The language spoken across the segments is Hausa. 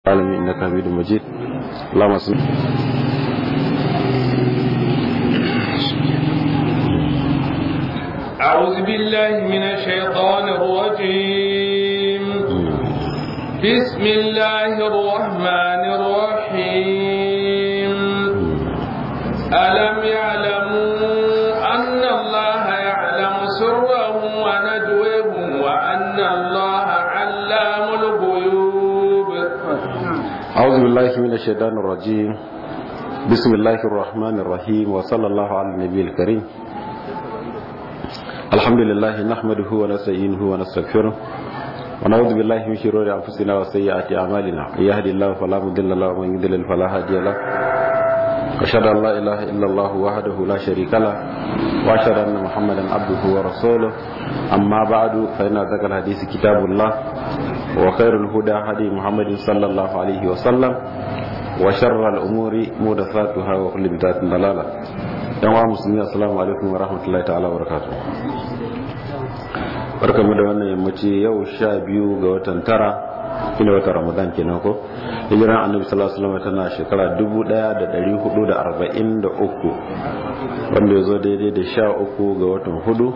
العالمين انك حميد مجيد اللهم صل أعوذ بالله من الشيطان الرجيم بسم الله الرحمن الرحيم ألم يعلموا أن الله يعلم سرهم ونجوهم وأن الله علام الغيوب أعوذ بالله من الشيطان الرجيم بسم الله الرحمن الرحيم وصلى الله على النبي الكريم الحمد لله نحمده ونستعينه ونستغفره ونعوذ بالله من شرور انفسنا وسيئات اعمالنا من يهد الله فلا مضل له ومن يضلل فلا هادي له أشهد أن لا إله إلا الله وحده لا شريك له وأشهد أن محمدا عبده ورسوله أما بعد فإن أصدق الحديث كتاب الله وخير الهدى هدي محمد صلى الله عليه وسلم وشر الأمور محدثاتها وكل بدعة ضلالة yan wa musulmi assalamu alaikum wa rahmatullahi ta'ala wa barakatuh barkamu da wannan yammaci yau sha biyu ga watan tara ina watan ramadan kenan ko hijiran annabi sallallahu alaihi wasallam tana shekara 1443 wanda ya zo daidai da sha uku ga watan hudu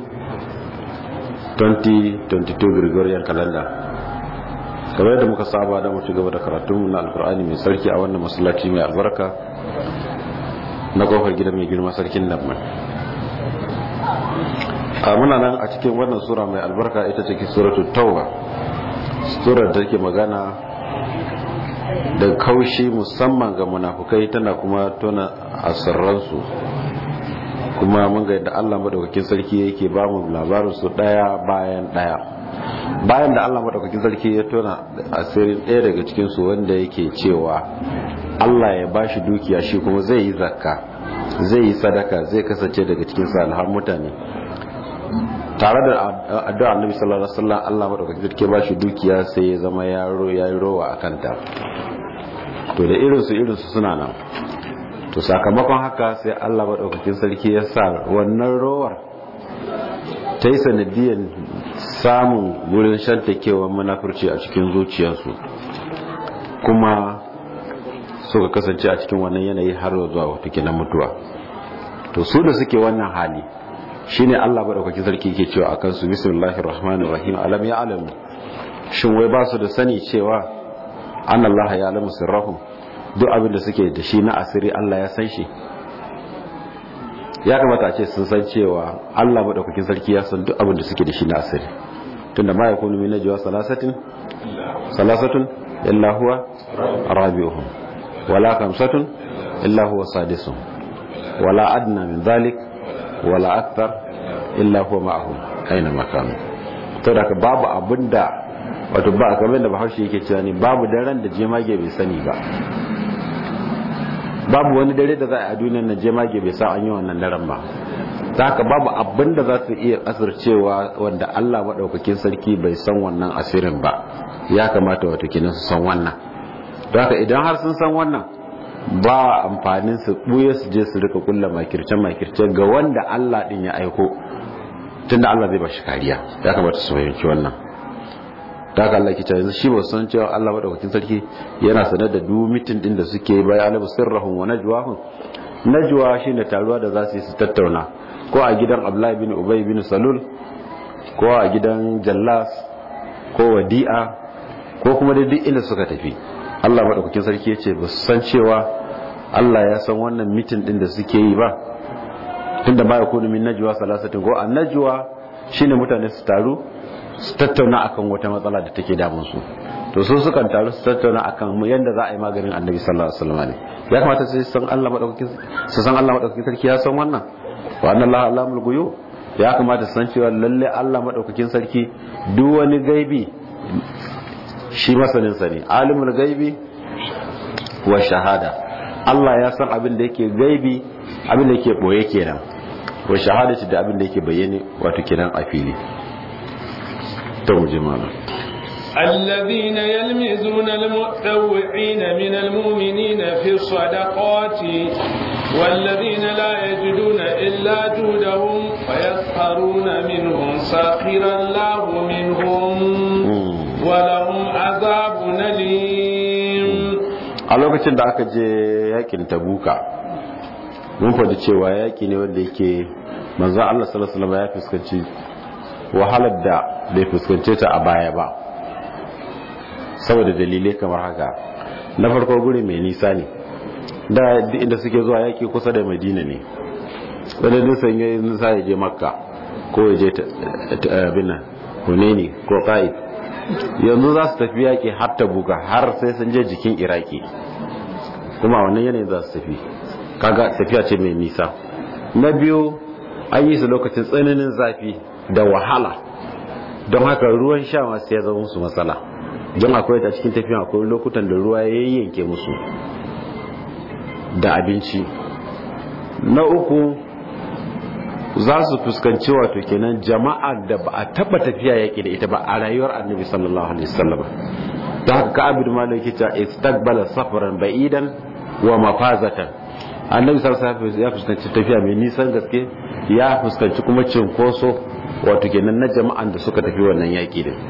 2022 gregorian calendar kamar yadda muka saba da mu ci gaba da karatunmu na alkur'ani mai sarki a wannan masallaci mai albarka na kofar gida mai girma sarkin nan a muna nan a cikin wannan sura mai albarka ita take suratul tauba surar da take magana da kaushi musamman ga munafukai tana kuma tona asirransu kuma mun ga yadda Allah madaukakin sarki yake ba mu labarin su daya bayan daya bayan da Allah madaukakin sarki ya tona asirin daya daga cikin su wanda yake cewa Allah ya bashi dukiya shi kuma zai yi zakka zai yi sadaka zai kasance daga cikin salihan mutane tare da addu'a Annabi sallallahu alaihi wasallam Allah madaukakin sarki ba shi dukiya sai ya zama yaro yayi rowa akan ta to da irin su irin su suna nan to sakamakon haka sai Allah madaukakin sarki ya sa wannan rowar ta yi sanadiyar samun wurin shantakewar munafurci a cikin zuciyarsu kuma suka kasance a cikin wannan yanayi har zuwa wata kinan mutuwa to su da suke wannan hali shine Allah madaukakin sarki yake cewa akan su bismillahir rahmanir rahim alam ya alamu shin wai ba su da sani cewa annallaha ya alamu sirrahum duk abin da suke da shi na asiri Allah ya san shi ya kamata a ce sun san cewa Allah madaukakin sarki ya san duk abin da suke da shi na asiri tunda ma yakunu min najwa salasatin salasatun illa huwa rabi'uhum wala khamsatun illa huwa sadisuhum wala adna min dhalik wala akthar illa huwa ma'ahum aina makanu to da babu abinda wato ba kamar da Bahaushe yake cewa ne babu daren da jemage bai sani ba babu wani dare da za a duniyar na jemage bai sa an yi wannan daren ba ta haka babu abin da za su iya asircewa wanda Allah maɗaukakin sarki bai san wannan asirin ba ya kamata wato kenan su san wannan don haka idan har sun san wannan ba amfanin su ɓuye su je su rika kulla makirce makirce ga wanda Allah ɗin ya aiko tunda Allah zai ba shi kariya ya kamata su fahimci wannan ta haka Allah kita yanzu shi ba san cewa Allah madaukakin sarki yana sanar da duk mitin din da suke yi bayan alabu sirrahum wa najwahum najwa shine taruwa da za su yi su tattauna ko a gidan Abdullahi bin Ubay bin Salul ko a gidan Jallas ko Wadi'a ko kuma da duk inda suka tafi Allah madaukakin sarki ya ce ba su san cewa Allah ya san wannan mitin din da suke yi ba tunda ba ya kunu min najwa salasatin ko an najwa shine mutane su taru su tattauna akan wata matsala da take damun su to su sukan taru su tattauna akan yadda za a yi maganin annabi sallallahu alaihi wasallam ne ya kamata su san Allah madaukakin su san Allah madaukakin sarki ya san wannan wa anna Allah alamul ghuyub ya kamata su san cewa lalle Allah madaukakin sarki duk wani gaibi shi masanin sa ne alimul gaibi wa shahada Allah ya san abin da yake gaibi abin da yake boye kenan wa shahadati da abin da yake bayyane wato kenan a fili ترجمانا الذين يلمزون المتطوعين من المؤمنين في الصدقات والذين لا يجدون إلا جودهم فيسخرون منهم ساخر الله منهم ولهم عذاب أليم a lokacin da aka je yakin tabuka mun faɗi cewa yaki ne wanda yake manzan Allah sallallahu alaihi wasallam ya fuskanci wahalar da bai fuskance ta a baya ba saboda dalilai kamar haka na farko guri mai nisa ne da inda suke zuwa yaki kusa da madina ne wanda nisan ya nisa ya je makka ko ya je abinan huneni ko ƙa'id yanzu za su tafi yaƙi har ta buga har sai sun je jikin iraki kuma wannan yanayin za su tafi kaga tafiya ce mai nisa na biyu an yi su lokacin tsananin zafi da wahala don haka ruwan sha masu ya zama musu matsala don akwai ta cikin tafiya akwai lokutan da ruwa ya yanke musu da abinci na uku za su fuskanci wato kenan jama'a da ba a taba tafiya yaki da ita ba a rayuwar annabi sallallahu alaihi wasallam da haka ka abin malaki ta istaqbala safaran ba'idan wa mafazatan annabi sallallahu alaihi wasallam ya fuskanci tafiya mai nisan gaske ya fuskanci kuma cinkoso wato kenan na jama'an da suka tafi wannan yaki din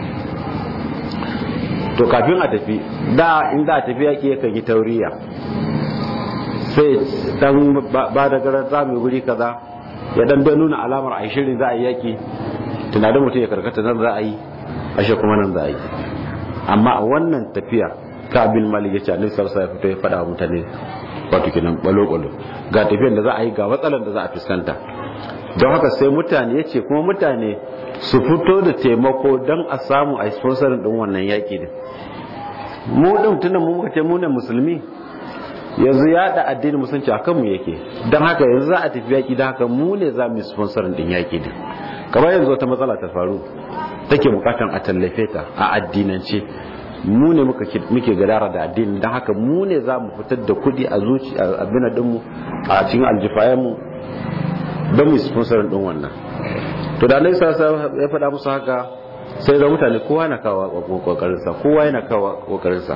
to kafin a tafi da in za a tafi yaki yakan yi tauriya sai dan ba da garar zamu guri kaza ya dan don nuna alamar a shirin za a yi yaki tunanin mutum ya karkata nan za a yi ashe kuma nan za a yi amma a wannan tafiya ka bin malik ya ce annabi sallallahu alaihi wasallam ya fito ya faɗa wa mutane wato kenan balo balo ga tafiyar da za a yi ga matsalar da za a fuskanta don haka sai mutane ya ce kuma mutane su fito da taimako don a samu a sponsorin din wannan yaki din mu din tunda mu muka ce mu ne musulmi yanzu ya da addinin musulunci a kanmu yake don haka yanzu za a tafi yaƙi da haka mu ne za mu yi sponsorin din yaƙi din kamar yanzu wata matsala ta faru take bukatan a tallafe ta a addinance mu ne muke gadara da addini don haka mu ne za mu fitar da kuɗi a zuci a abin dinmu a cikin aljifayenmu don mu yi sponsorin din wannan to da alaihi ya faɗa musu haka sai ga mutane kowa na kawo kokarinsa kowa yana kawo kokarinsa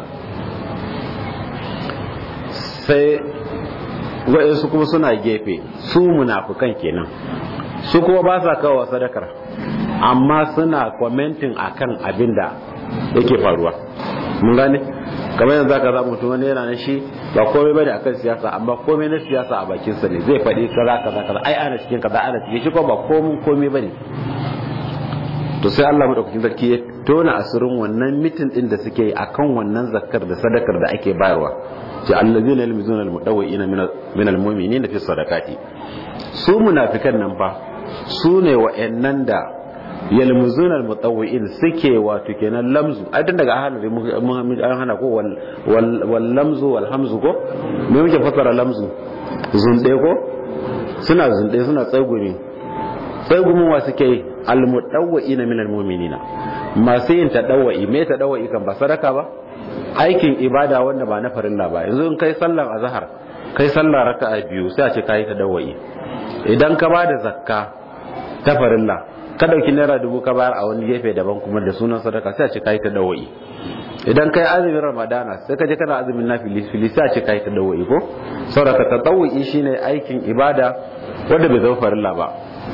sai waɗansu kuma suna gefe su munafukan kenan su kuma ba sa kawo sadakar amma suna kwamentin akan abin da yake faruwa mun gane kamar yanzu zaka za mutum wani yana na shi ba komai bane akan siyasa amma komai na siyasa a bakin sa ne zai faɗi kaza kaza kaza ai ana cikin kaza ana cikin shi ko ba komai komai bane to sai Allah madaukakin sarki ya tona asirin wannan mitin din da suke yi akan wannan zakkar da sadakar da ake bayarwa ce allazina yalmizuna almudawwi'ina min almu'minina fi sadaqati su munafikan nan fa su ne wa'annan da yalmuzuna almutawwi'in suke wato kenan lamzu ai dan daga ahalari mun an hana ko wal lamzu wal hamzu ko me muke fasara lamzu zunde ko suna zunde suna tsagumi tsagumin wa suke yi almudawwi'ina min almu'minina masu yin tadawwi me tadawwi kan ba sadaka ba aikin ibada wanda ba na farilla ba yanzu in kai sallar azhar kai sallar raka'a biyu sai a ce kai tadawwi idan ka ba da zakka ta farilla ka dauki naira dubu ka bayar a wani gefe daban kuma da sunan sadaka sai a ce kai tadawwi idan kai azumin ramadana sai ka je kana azumin nafili fili sai a ce kai tadawwi ko saboda tadawwi shine aikin ibada wanda bai zama farilla ba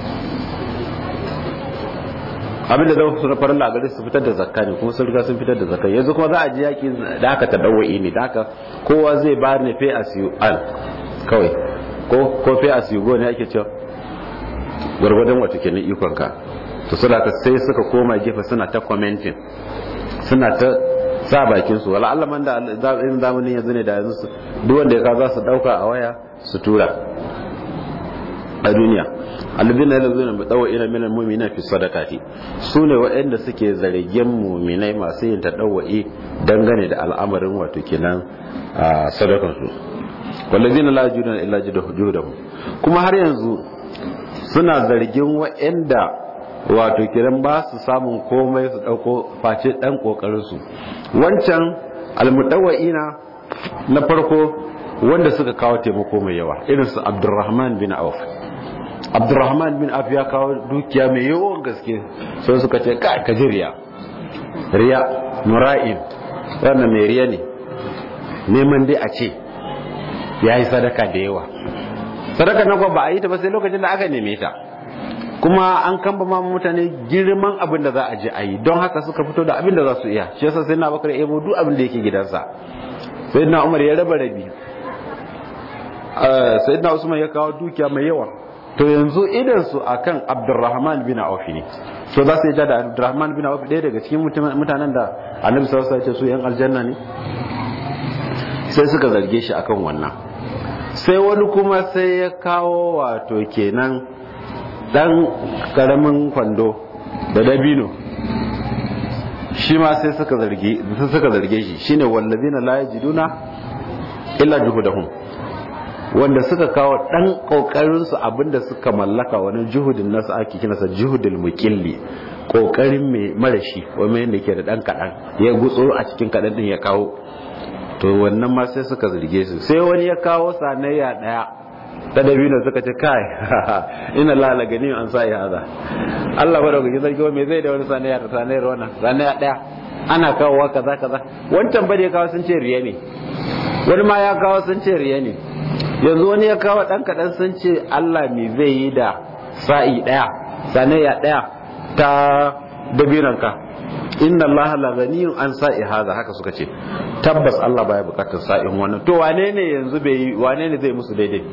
abin da zama suna farin lagari su fitar da zakka ne kuma sun riga sun fitar da zakka yanzu kuma za a ji yaki da aka ta dawa'i ne da aka kowa zai ba ne fe as you al kawai ko ko fe as you go ne ake cewa gwargwadon wata kenan ikon ka to suna ka sai suka koma gefe suna ta commenting suna ta sa bakin su wala Allah man da in zamanin yanzu ne da yanzu duk wanda ya ka za su dauka a waya su tura a duniya alladhina yalzuna bi dawa'ina min almu'minina fi sadaqati sune waɗanda suke zargin mu'minai masu yin tadawwa'i dangane da al'amarin wato kenan sadakan su walladhina la yajiduna illa juhdahum kuma har yanzu suna zargin waɗanda wato kiran ba su samun komai su dauko face dan kokarin su wancan almutawwa'ina na farko wanda suka kawo taimako mai yawa irin su Abdurrahman bin Auf abdurrahman bin af ya kawo dukiya mai yawan gaske sai suka ce ka ka ji riya riya mura'in wannan mai riya ne neman dai a ce ya yi sadaka da yawa sadaka na ba a yi ta ba sai lokacin da aka neme ta kuma an kamba ma mutane girman abin da za a je a yi don haka suka fito da abin da za su iya shi yasa sai na bakar ebo duk abin da yake gidansa sayyidina umar ya raba rabi sayyidina usman ya kawo dukiya mai yawa to yanzu idan su akan abdurrahman bin auf ne to za su yi da abdurrahman bin auf ɗaya daga cikin mutanen da annabi sallallahu alaihi wasallam su yan aljanna ne sai suka zarge shi akan wannan sai wani kuma sai ya kawo wato kenan dan karamin kwando da dabino shi ma sai suka zarge suka zarge shi shine wallazina la yajiduna illa juhudahum wanda suka kawo dan kokarin su abinda suka mallaka wani juhudin nasu ake kinasa juhudul muqilli kokarin mai marashi wanda yanda ke da dan kadan ya gutsuro a cikin kadan din ya kawo to wannan ma sai suka zarge su sai wani ya kawo sanayya daya ta dabino suka ce kai ina lala gani an sa ya haza Allah ba da kuke sarki me zai da wani sanayya da sanayyar wannan sanayya daya ana kawowa kaza kaza wancan ba da ya kawo sun ce riya ne wani ma ya kawo sun ce riya ne yanzu wani ya kawo dan kadan sun ce Allah me zai yi da sa'i daya sanayya daya ta dabinon ka inna allaha la ghaniyun an sa'i hadha haka suka ce tabbas Allah baya bukatar sa'in wannan to wane ne yanzu bai yi wane ne zai musu daidai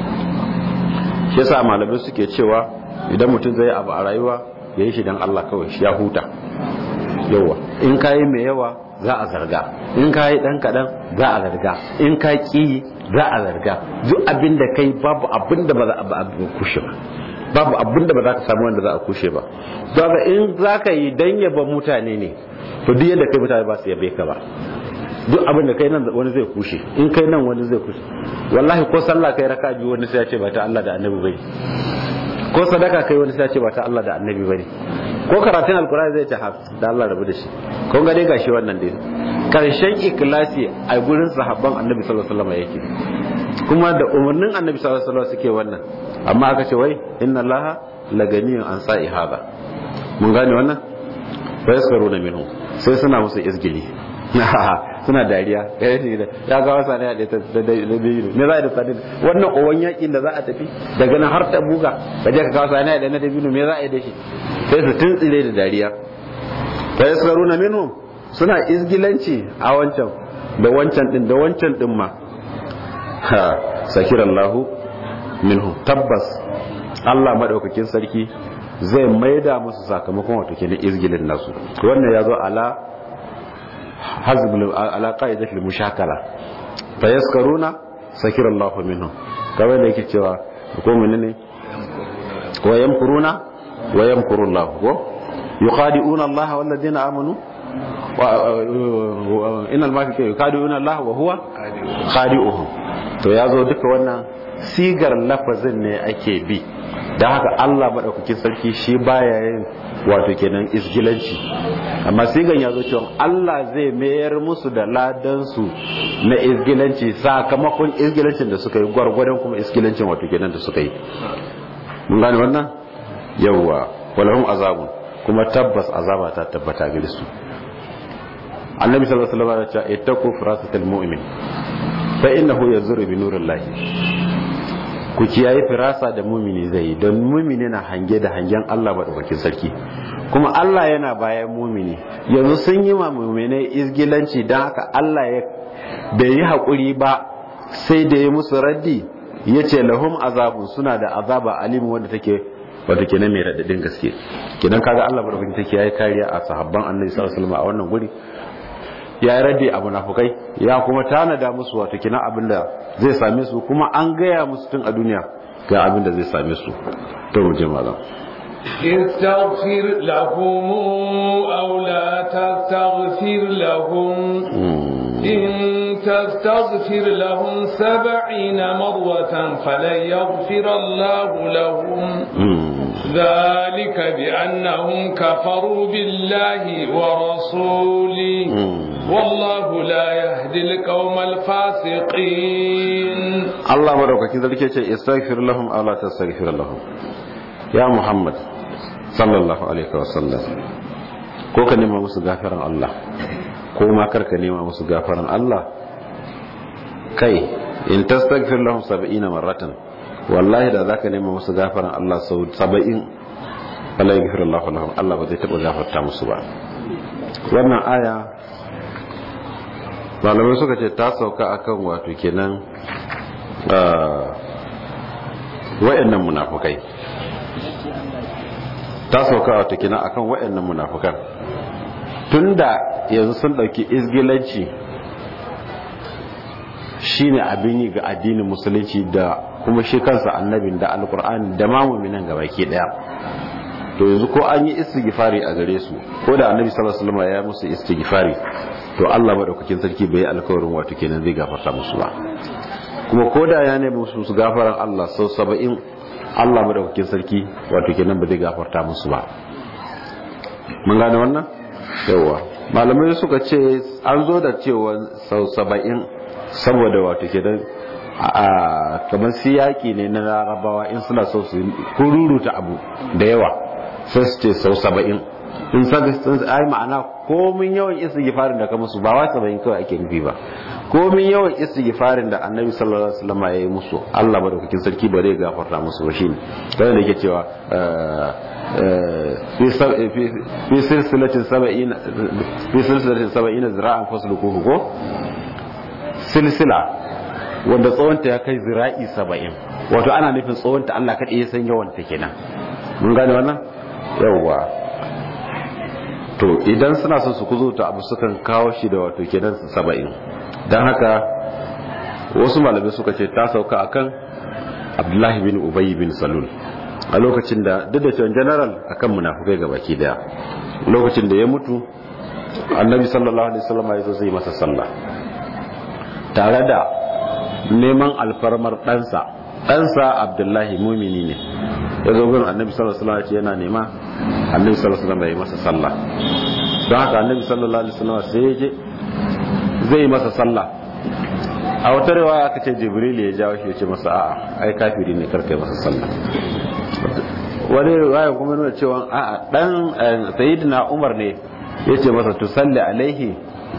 shi yasa malamai suke cewa idan mutum zai abu a rayuwa yayi shi dan Allah kawai shi ya huta yawa in kayi mai yawa za a zarga in kayi dan kadan za a zarga in ka ki za a zarga duk abin da kai babu abin da ba za a kushe ba babu abin da ba za ka samu wanda za a kushe ba daga in za ka yi dan yaba mutane ne to duk yadda kai mutane ba su yabe ka ba duk abin da kai nan wani zai kushe in kai nan wani zai kushe wallahi ko sallah kai raka biyu wani sai ya ce ba ta Allah da annabi bane ko sadaka kai wani sai ya ce ba ta Allah da annabi bane ko karatun alkurani zai ce da Allah rabu da shi ko ga dai gashi wannan dai karshen ikhlasi a gurin sahabban annabi sallallahu alaihi wasallam yake kuma da umarnin annabi sallallahu alaihi wasallam suke wannan amma aka ce wai inna allaha laganiyun an sa'i hada mun gane wannan fa yaskaruna minhu sai suna musu izgili suna dariya ya ga wasa ne da da biyu me za a da sani wannan owan yakin da za a tafi daga nan har ta buga ka je ka kawo sani da na da biyu me za a yi da shi sai su tuntsire da dariya fa yaskaruna minhu suna izgilanci a wancan da wancan din da wancan din ma ha sakirallahu minhu tabbas Allah madaukakin sarki zai maida musu sakamakon wato kenan izgilin nasu wannan ya zo ala hazbul ala qa'idatil mushakala fa yaskaruna sakirallahu minhu kamar da yake cewa ko menene wa yamkuruna wa yamkurullahu ko yukhadi'una Allah wal ladina amanu wa innal munafiqina yukhadi'una Allah wa huwa khadi'uhum to yazo duka wannan sigar lafazin ne ake bi da haka Allah maɗaukakin sarki shi baya yin wato kenan isgilanci amma sigan ya zo cewa Allah zai mayar musu da ladansu na isgilanci sakamakon isgilancin da suka yi gwargwadon kuma isgilancin wato kenan da suka yi mun gane wannan yawwa walahum azabun kuma tabbas azaba ta tabbata gare su annabi sallallahu alaihi wasallam ya ce ittaqu firasatal mu'min fa innahu yazuru bi nurillahi ku kiyaye firasa da mumini zai yi don mumini na hange da hangen Allah maɗaukakin sarki kuma Allah yana bayan mumini yanzu sun yi ma muminai izgilanci don haka Allah ya bai yi haƙuri ba sai da ya musu raddi ya ce lahum azabun suna da azaba alimu wanda take wata kenan mai raɗaɗin gaske kenan kaga Allah maɗaukakin sarki ya yi kariya a sahabban annabi sallallahu alaihi wasallam a wannan guri ya yi raddi a munafukai ya kuma tanada musu wato kina abin da zai same su kuma an gaya musu tun a duniya ga abin da zai same su to mu je malam استغفر لهم أو لا تستغفر لهم إن تستغفر لهم سبعين مرة فلن يغفر الله لهم ذلك بأنهم كفروا بالله ورسوله والله لا يهدي القوم الفاسقين الله مدوكاkin sarki ce istaghfir lahum aw la tastaghfir lahum ya muhammad sallallahu alaihi wasallam ko ka nema musu gafaran Allah ko ma kar ka nema musu gafaran Allah kai in tastaghfir lahum 70 marratan wallahi da zaka nema musu gafaran Allah sau 70 wala yaghfir Allah lahum Allah ba zai taba gafarta musu ba wannan aya malamai suka ce ta sauka akan wato kenan wa'annan munafukai ta sauka wato kenan akan wa'annan munafukan tunda yanzu sun dauki izgilanci shine abin yi ga addinin musulunci da kuma shi kansa annabin da alkur'ani da ma mu'minan gabaki daya to yanzu ko an yi istighfari a gare su ko da annabi sallallahu alaihi wasallam ya musu istighfari to Allah madaukakin sarki bai alkawarin wato kenan zai gafarta musu ba kuma ko da ya nemi musu su gafaran Allah sau 70 Allah madaukakin sarki wato kenan ba zai gafarta musu ba mun gane wannan yawa malamai suka ce an zo da cewa sau 70 saboda wato kenan a kamar siyaki ne na larabawa in suna so su kururuta abu da yawa sai su ce sau saba'in in saka ai ma'ana komin yawan istighfarin da ka musu ba wa saba'in kawai ake nufi ba komin yawan istighfarin da annabi sallallahu alaihi wasallam ya yi musu Allah madaukakin sarki ba zai gafarta musu ba shine kai da yake cewa fi silsilatin saba'ina fi silsilatin saba'ina zira'an fasluquhu ko silsila wanda tsawonta ya kai zira'i saba'in wato ana nufin tsawonta Allah kaɗai ya san yawan ta kenan mun gane wannan yawwa to idan suna son su kuzo ta abu sukan kawo shi da wato kenan saba'in don haka wasu malamai suka ce ta sauka akan abdullahi bin ubay bin salul a lokacin da duk da cewa general akan munafukai ga baki daya lokacin da ya mutu annabi sallallahu alaihi wasallam ya zo zai masa sallah tare da neman alfarmar ɗansa ɗansa abdullahi mumini ne ya zo gurin annabi sallallahu alaihi wasallam yana nema annabi sallallahu alaihi wasallam ya yi masa sallah don haka annabi sallallahu alaihi wasallam sai ya je zai yi masa sallah a wata riwaya aka ce jibril ya jawo shi ya ce masa a'a ai kafiri ne karkai masa sallah wani riwaya kuma nuna cewa a'a dan sayyidina umar ne ya ce masa tusalli alaihi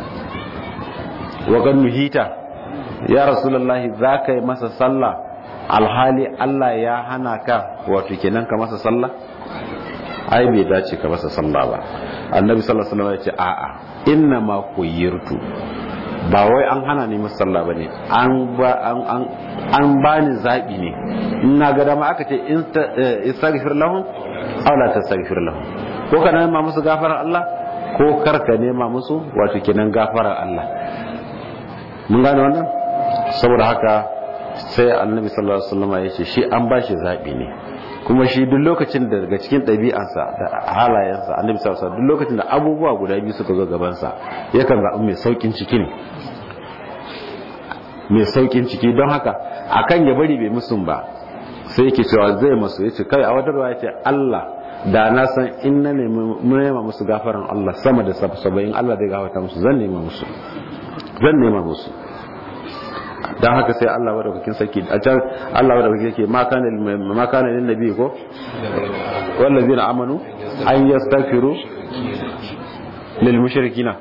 wa kan nuhita ya rasulullahi za ka yi masa sallah alhali Allah ya hana ka wato kenan ka masa sallah ai bai dace ka masa sallah ba annabi sallallahu alaihi wasallam ya ce a'a inna ma kuyirtu ba wai an hana ni masa sallah bane an ba an an an bani zabi ne in na ga dama aka ce in istaghfir lahum aw la tastaghfir lahum ko ka nema musu gafarar Allah ko kar ka nema musu wato kenan gafarar Allah mun gane wannan saboda haka sai annabi sallallahu alaihi wasallam ya ce shi an bashi zabi ne kuma shi duk lokacin da daga cikin ɗabi'arsa da halayensa annabi sallallahu alaihi wasallam duk lokacin da abubuwa guda biyu suka zo gaban sa yakan zaɓi mai saukin ciki ne mai saukin ciki don haka akan ya bari bai musun ba sai yake cewa zai masu yace kai a wata ruwa yace Allah da na san in na nema musu gafaran Allah sama da saba'in Allah zai gafarta musu zan nema musu zan nema musu don haka sai Allah madaukakin sarki a can Allah madaukakin sarki ma kana ma kana lin nabi ko wallazina amanu an yastaghfiru lil mushrikina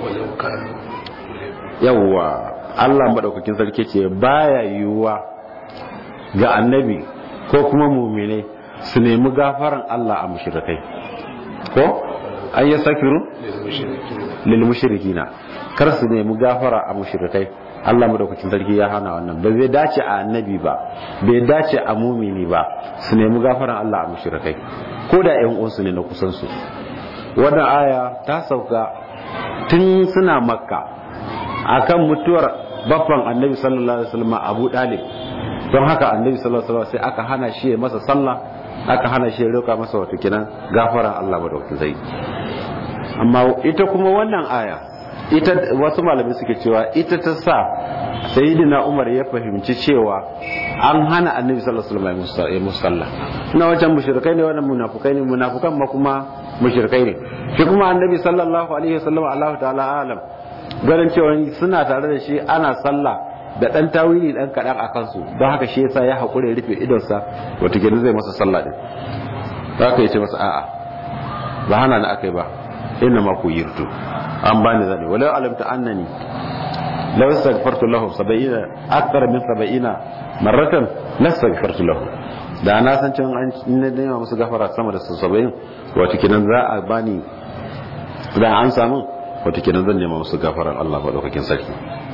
yawwa Allah madaukakin sarki ce baya yiwuwa ga annabi ko kuma mu'mine su nemi gafaran Allah a mushrikai ko an yastaghfiru lil mushrikina kar su nemi gafara a mushrikai Allah madaukakin sarki ya hana wannan ba zai dace a annabi ba bai dace a mumini ba su nemi gafaran Allah a mushrikai ko da ƴan uwansu ne na kusan su wannan aya ta sauka tun suna makka akan mutuwar baffan annabi sallallahu alaihi wasallam Abu Dalib don haka annabi sallallahu alaihi wasallam sai aka hana shi masa sallah aka hana shi roka masa wato kenan gafaran Allah madaukakin sarki amma ita kuma wannan aya ita wasu malamai suke cewa ita ta sa sayyidina umar ya fahimci cewa an hana annabi sallallahu alaihi wasallam ya musalla na wajen mushrikai ne wannan munafukai ne munafukan ma kuma mushrikai ne shi kuma annabi sallallahu alaihi wasallam Allah ta'ala alam ganin cewa suna tare da shi ana sallah da dan tawili dan kadan a kansu don haka shi yasa ya hakure rufe idonsa wato gidan zai masa sallah din haka yace masa a'a ba hana ni akai ba inna ma ku yirtu an bani zane walau alamta annani law astaghfartu lahum 70 akthar min 70 marratan lastaghfartu lahum da na san cewa an ne da musu gafara sama da 70 wato kinan za a bani da an samu wato kinan zan nema musu gafaran Allah madaukakin sarki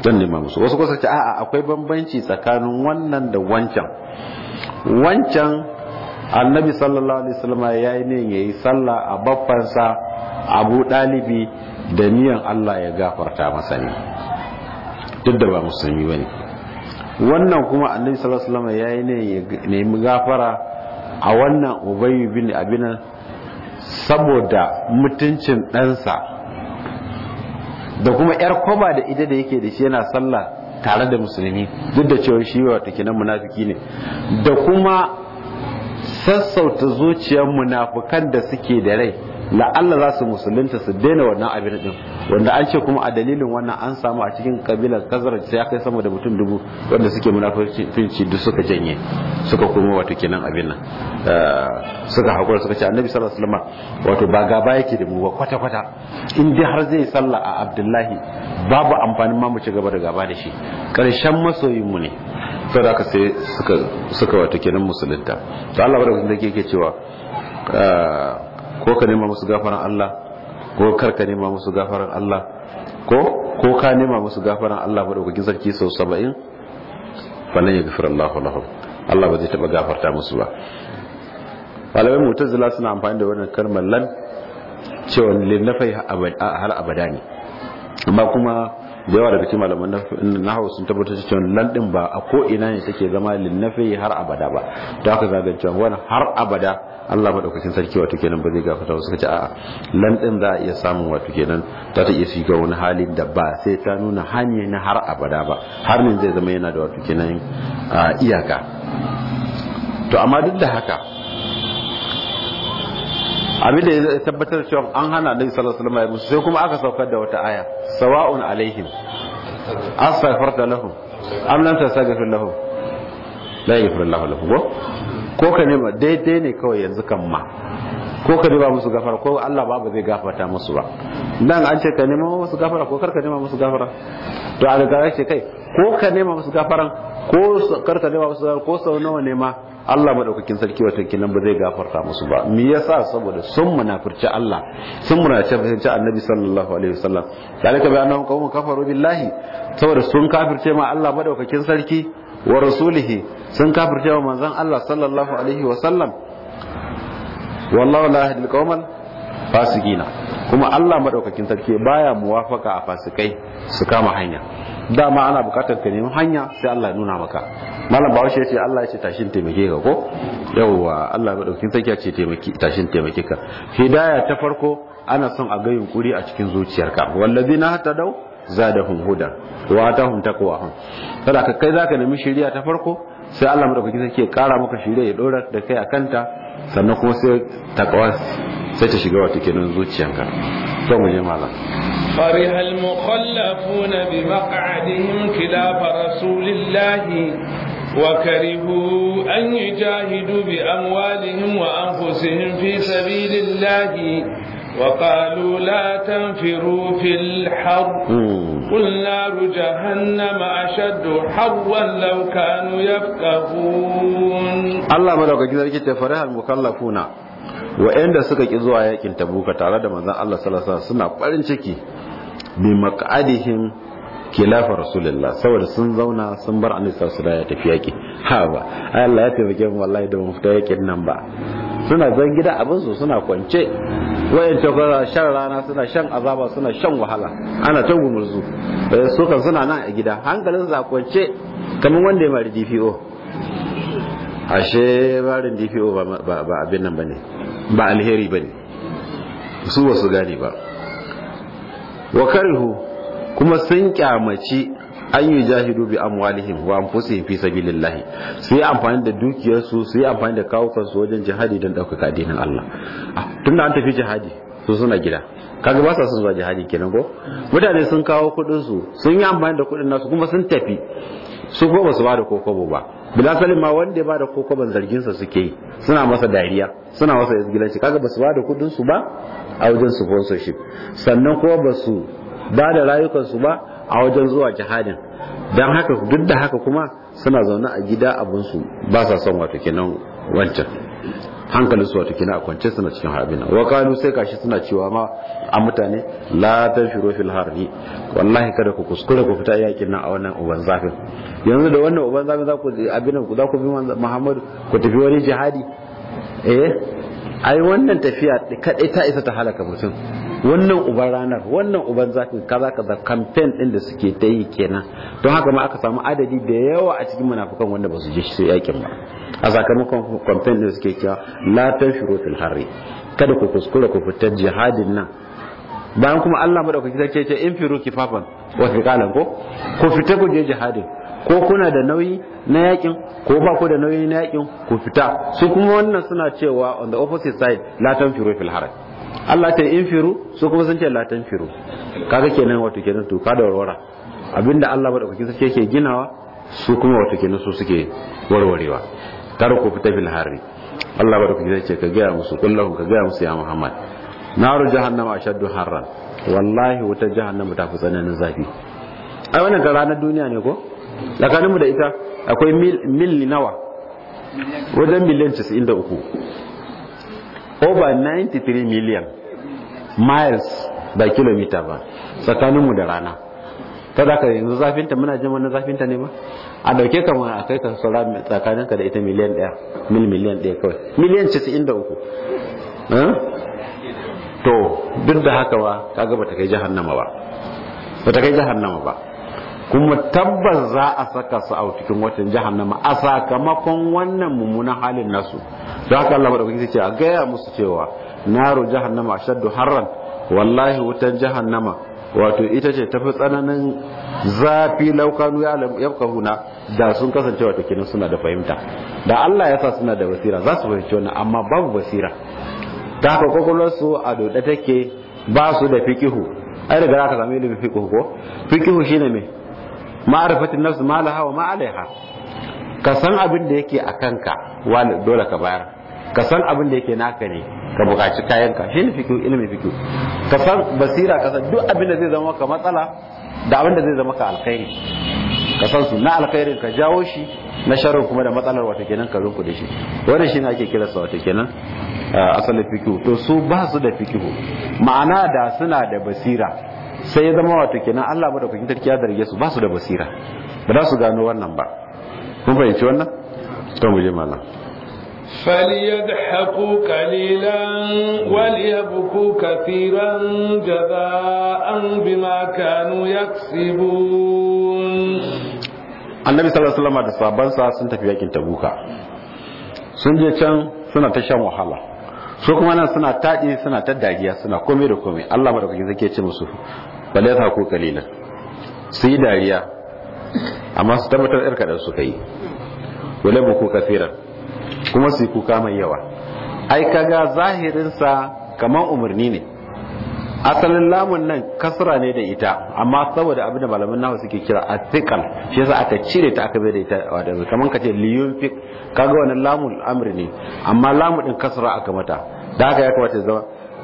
zan nema musu wasu kusa ce a'a akwai bambanci tsakanin wannan da wancan wancan annabi sallallahu alaihi wasallam ya yi ne yayi sallah a baffansa abu dalibi da niyan Allah ya gafarta masa ne duk da ba musulmi bane wannan kuma annabi sallallahu alaihi wasallam ya yi ne ya nemi gafara a wannan ubayy bin abinan saboda mutuncin ɗansa da kuma yar kwaba da ita da yake da shi yana sallah tare da musulmi duk da cewa shi wata kinan munafiki ne da kuma sassauta zuciyar munafukan da suke da rai la'alla za su musulunta su daina wannan abin din wanda an ce kuma a dalilin wannan an samu a cikin kabilar kazar sai ya kai sama da mutum dubu wanda suke munafici duk suka janye suka kuma wato kenan abin nan suka hakura suka ce annabi sallallahu alaihi wasallam wato ba gaba yake da mu ba kwata kwata in dai har zai sallah a abdullahi babu amfanin ma mu ci gaba da gaba da shi karshen masoyin mu ne to da sai suka suka wato kenan musulunta to Allah barkatun da yake cewa ko ka nema musu gafaran Allah ko kar ka nema musu gafaran Allah ko ko ka nema musu gafaran Allah madaukakin sarki sau saba'in falan ya gafira Allah lahum Allah ba zai taba gafarta musu ba malamai mutazila suna amfani da wannan kalmar lan cewa linnafai har abada ne amma kuma da yawa daga cikin malaman nahawu sun tabbatar cewa lan din ba a ko ina ne take zama linnafi har abada ba to haka zaga cewa wannan har abada Allah madaukakin sarki wato kenan ba zai gafarta wasu kace a'a lan din za a iya samun wato kenan za ta iya shiga wani halin da ba sai ta nuna hanya na har abada ba har ne zai zama yana da wato kenan iyaka to amma duk da haka abin da ya tabbatar cewa an hana Annabi sallallahu alaihi wasallam musu sai kuma aka saukar da wata aya sawa'un alaihim astaghfarta lahum am lam tastaghfir lahum la yaghfir Allahu lahum ko ko ka nema daidai ne kawai yanzu kan ma ko ka nema musu gafara ko Allah ba ba zai gafarta musu ba dan an ce ka nema musu gafara ko kar ka nema musu gafara to a daga ce kai ko ka nema musu gafaran ko kar ka nema musu gafara ko sau nawa ne ma Allah madaukakin sarki wata kinan ba zai gafarta musu ba me yasa saboda sun munafirci Allah sun munafirci Annabi sallallahu alaihi wasallam dalika bi annahum qawmun kafaru billahi saboda sun kafirce ma Allah madaukakin sarki wa rasulihi sun kafirce wa manzon Allah sallallahu alaihi wasallam wallahu la yahdi al fasikina kuma Allah madaukakin sarki baya muwafaka a fasikai su kama hanya dama ana bukatar ka nemi hanya sai Allah ya nuna maka malam bawashi ya ce Allah ya ce tashin taimake ka ko yawwa Allah madaukakin sarki ya ce taimaki tashin taimake ka hidaya ta farko ana son a ga yunkuri a cikin zuciyarka wallazina hatadau zadahum hudan wa atahum taqwahum kada ka kai zaka nemi shiriya ta farko sai Allah madaukakin sarki ya kara maka shiriya ya dora da kai akanta sannan kuma sai taqwa sai ta shiga wata kenan zuciyanka to mu je malam فرح المخلفون بمقعدهم خلاف رسول الله وكرهوا أن يجاهدوا بأموالهم وأنفسهم في سبيل الله وقالوا لا تنفروا في الحر قل نار جهنم أشد حرا لو كانوا يفقهون الله ملوك كذلك فرح المخلفون wa'anda suka ki zuwa yakin tabuka tare da manzon Allah sallallahu alaihi wasallam suna farin ciki bi maq'adihim khilafa rasulullah saboda sun zauna sun bar annabi sallallahu alaihi wasallam ya tafi yaki ha ba Allah ya taimake mu wallahi da mu fita yakin nan ba suna zan gida abin su suna kwance wayanta kuma shan rana suna shan azaba suna shan wahala ana ta gumurzu su kan suna nan a gida hankalin za kwance kamar wanda ya mari DPO ashe barin DPO ba abin nan bane ba alheri bane su ba su gane ba wa karihu kuma sun kyamaci an yi jahidu bi amwalihim wa anfusihim fi sabilillahi su yi amfani da dukiyarsu su yi amfani da kawukansu wajen jihadi don ɗaukaka addinin Allah tunda an tafi jihadi su suna gida kaga ba sa son zuwa jihadi kenan ko mutane sun kawo kuɗin su sun yi amfani da kuɗin nasu kuma sun tafi su ko ba su ba da kokobo ba bila salim ma wanda ya ba da kokoban zargin sa suke yi suna masa dariya suna masa izgilanci kaga ba su ba da kuɗin su ba a wajen sponsorship sannan kuma ba su ba da rayukansu ba a wajen zuwa jihadin don haka duk da haka kuma suna zaune a gida abinsu ba sa son wato kenan wancan hankalin su wato kina a kwance suna cikin harbin wa qalu sai kashi suna cewa ma a mutane la tanfiru fil harri wallahi kada ku kuskure ku fita yakin nan a wannan uban zafin yanzu da wannan uban zafin za ku abin ku za ku bi Muhammad ku tafi wani jihadi eh ai wannan tafiya kadai ta isa ta halaka mutum wannan uban ranar wannan uban zafin kaza kaza campaign din da suke ta yi kenan don haka ma aka samu adadi da yawa a cikin munafukan wanda ba su je su yakin ba a sakamakon campaign din suke cewa la tanshuru fil harri kada ku kuskura ku fitar jihadin nan bayan kuma Allah madaukaki sai ce in firu kifafan wa fiqalan ko ku fita ku je jihadin ko kuna da nauyi na yakin ko ba ku da nauyi na yakin ku fita su kuma wannan suna cewa on the opposite side la tanfiru fil harri Allah ta in firu su kuma sun ce la tanfiru kaga kenan wato kenan to ka da warwara abinda Allah madaukaki sai yake ginawa su kuma wato kenan su suke warwarewa kar ku fita fil harri Allah madaukaki sai ce ka ga musu kullahu ka ga musu ya Muhammad naru jahannama ashaddu harran wallahi wuta jahannama ta fi tsananin zafi ai wannan ga ranar duniya ne ko tsakanin mu da ita akwai mil mil nawa wajen miliyan 93 over 93 million miles ba kilomita ba tsakanin mu da rana ta da ka yanzu zafinta muna jin wani zafinta ne ba a dauke ka a kai ka saura tsakaninka da ita miliyan 1 mil miliyan 1 kawai miliyan 93 to duk da haka ba kaga bata kai jahannama ba bata kai jahannama ba kuma tabbas za a saka su a cikin watan jahannama a sakamakon wannan mummunan halin nasu don haka Allah madaukaki ce a gaya musu cewa naru jahannama ashaddu harran wallahi wutan jahannama wato ita ce tafi tsananin zafi laukanu ya yafkahuna da sun kasance wato kenan suna da fahimta da Allah ya sa suna da basira za su fahimci wannan amma babu basira ta haka kwakwalwarsu a dode take ba su da fikihu ai daga za ka sami ilimin fikihu ko fikihu shine me ma'arifatin nafsu ma laha wa ma alaiha ka san abin da yake a kanka wani dole ka bayar ka san abin da yake naka ne ka buƙaci kayanka shine fikihu ilimin fikihu ka san basira ka san duk abin da zai zama ka matsala da abin da zai zama ka alkhairi ka san su na alkhairin ka jawo shi na sharrin kuma da matsalar wata kenan ka rinku da shi wannan shine ake kira sa wata kenan asalin fikihu to su ba su da fikihu ma'ana da suna da basira sai ya zama wato kenan Allah ba da kukin tarki ya darge su ba su da basira ba za su gano wannan ba kun fahimci wannan to mu je malam فليضحكوا قليلا وليبكوا كثيرا جزاء بما كانوا يكسبون annabi sallallahu alaihi wasallam da sahabbansa sun tafi yakin tabuka sun je can suna ta shan wahala su kuma nan suna taɗi suna ta dariya suna komai da komai Allah madaukaki zai ce musu bale ta ku kalilan su yi dariya amma su tabbatar yar kadan suka yi wale buku kafiran kuma su yi kuka mai yawa ai kaga zahirin sa kamar umarni ne asalin lamun nan kasra ne da ita amma saboda abin da malaman nawa suke kira athiqal shi yasa aka cire ta aka bai da ita wato kaman kace liyunfik kaga wannan lamun amri ne amma lamu din kasra aka mata da haka ya kamata zama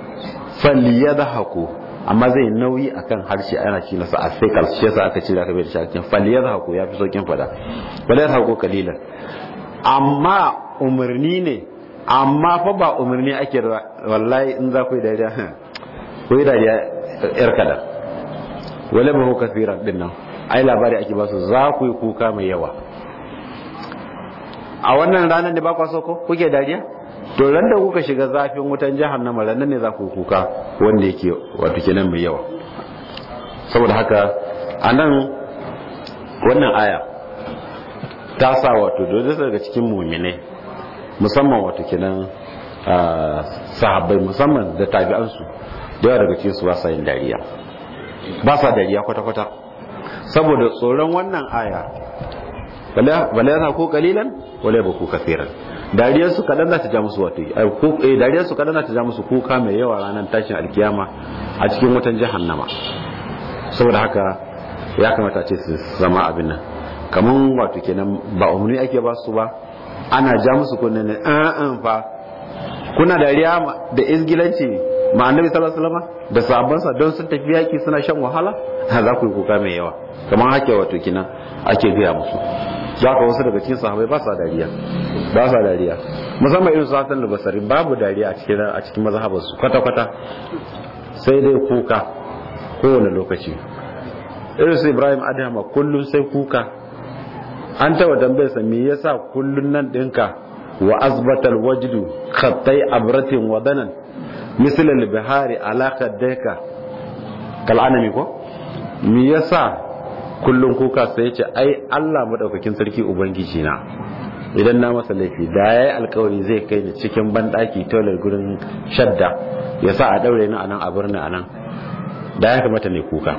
falyadhaku amma zai nauyi akan harshe ana ci nasa athiqal shi yasa aka cire aka bai da shi cikin falyadhaku yafi saukin fada falyadhaku kalilan amma umarni ne amma fa ba umarni ake wallahi in za ku yi dariya ko yi dariya yar kada wale ba kafiran din nan ai labari ake ba su za ku yi kuka mai yawa a wannan ranar da ba kwa so ko kuke dariya to ran da kuka shiga zafin wutan jahannama ran ne za ku yi kuka wanda yake wato kenan mai yawa saboda haka a nan wannan aya ta sa wato dole daga cikin muminai musamman wato kenan sahabbai musamman da tabi'ansu da yawa daga cikin su ba sa yin dariya ba sa dariya kwata-kwata saboda tsoron wannan aya bala yana ko kalilan wala ba ku kafiran dariyar su kadan za ta ja musu wato eh dariyar su kadan za ta ja musu kuka mai yawa ranar tashin alkiyama a cikin wutan jahannama saboda haka ya kamata ce su zama abin nan kaman wato kenan ba umarni ake ba su ba ana ja musu kunnen ne an fa kuna dariya da izgilanci ma annabi sallallahu alaihi wasallam da sahabbansa don sun tafi yaki suna shan wahala za ku yi kuka mai yawa kamar hake wato kina ake gaya musu za ka wasu daga cikin sahabai ba sa dariya ba sa dariya musamman irin su hasan basari babu dariya a cikin a cikin mazhabarsu kwata kwata sai dai kuka kowane lokaci irin su ibrahim adama kullum sai kuka an taba tambayarsa me yasa kullun nan dinka wa azbatal wajdu khattai abratin wadanan misal al bihari ala kaddaka kal anami ko me yasa kullun kuka sai yace ai Allah madaukakin sarki ubangiji na idan na masa laifi da yayi alkawari zai kai ni cikin bandaki toilet gurin shadda yasa a daure ni anan a birni anan da ya kamata ne kuka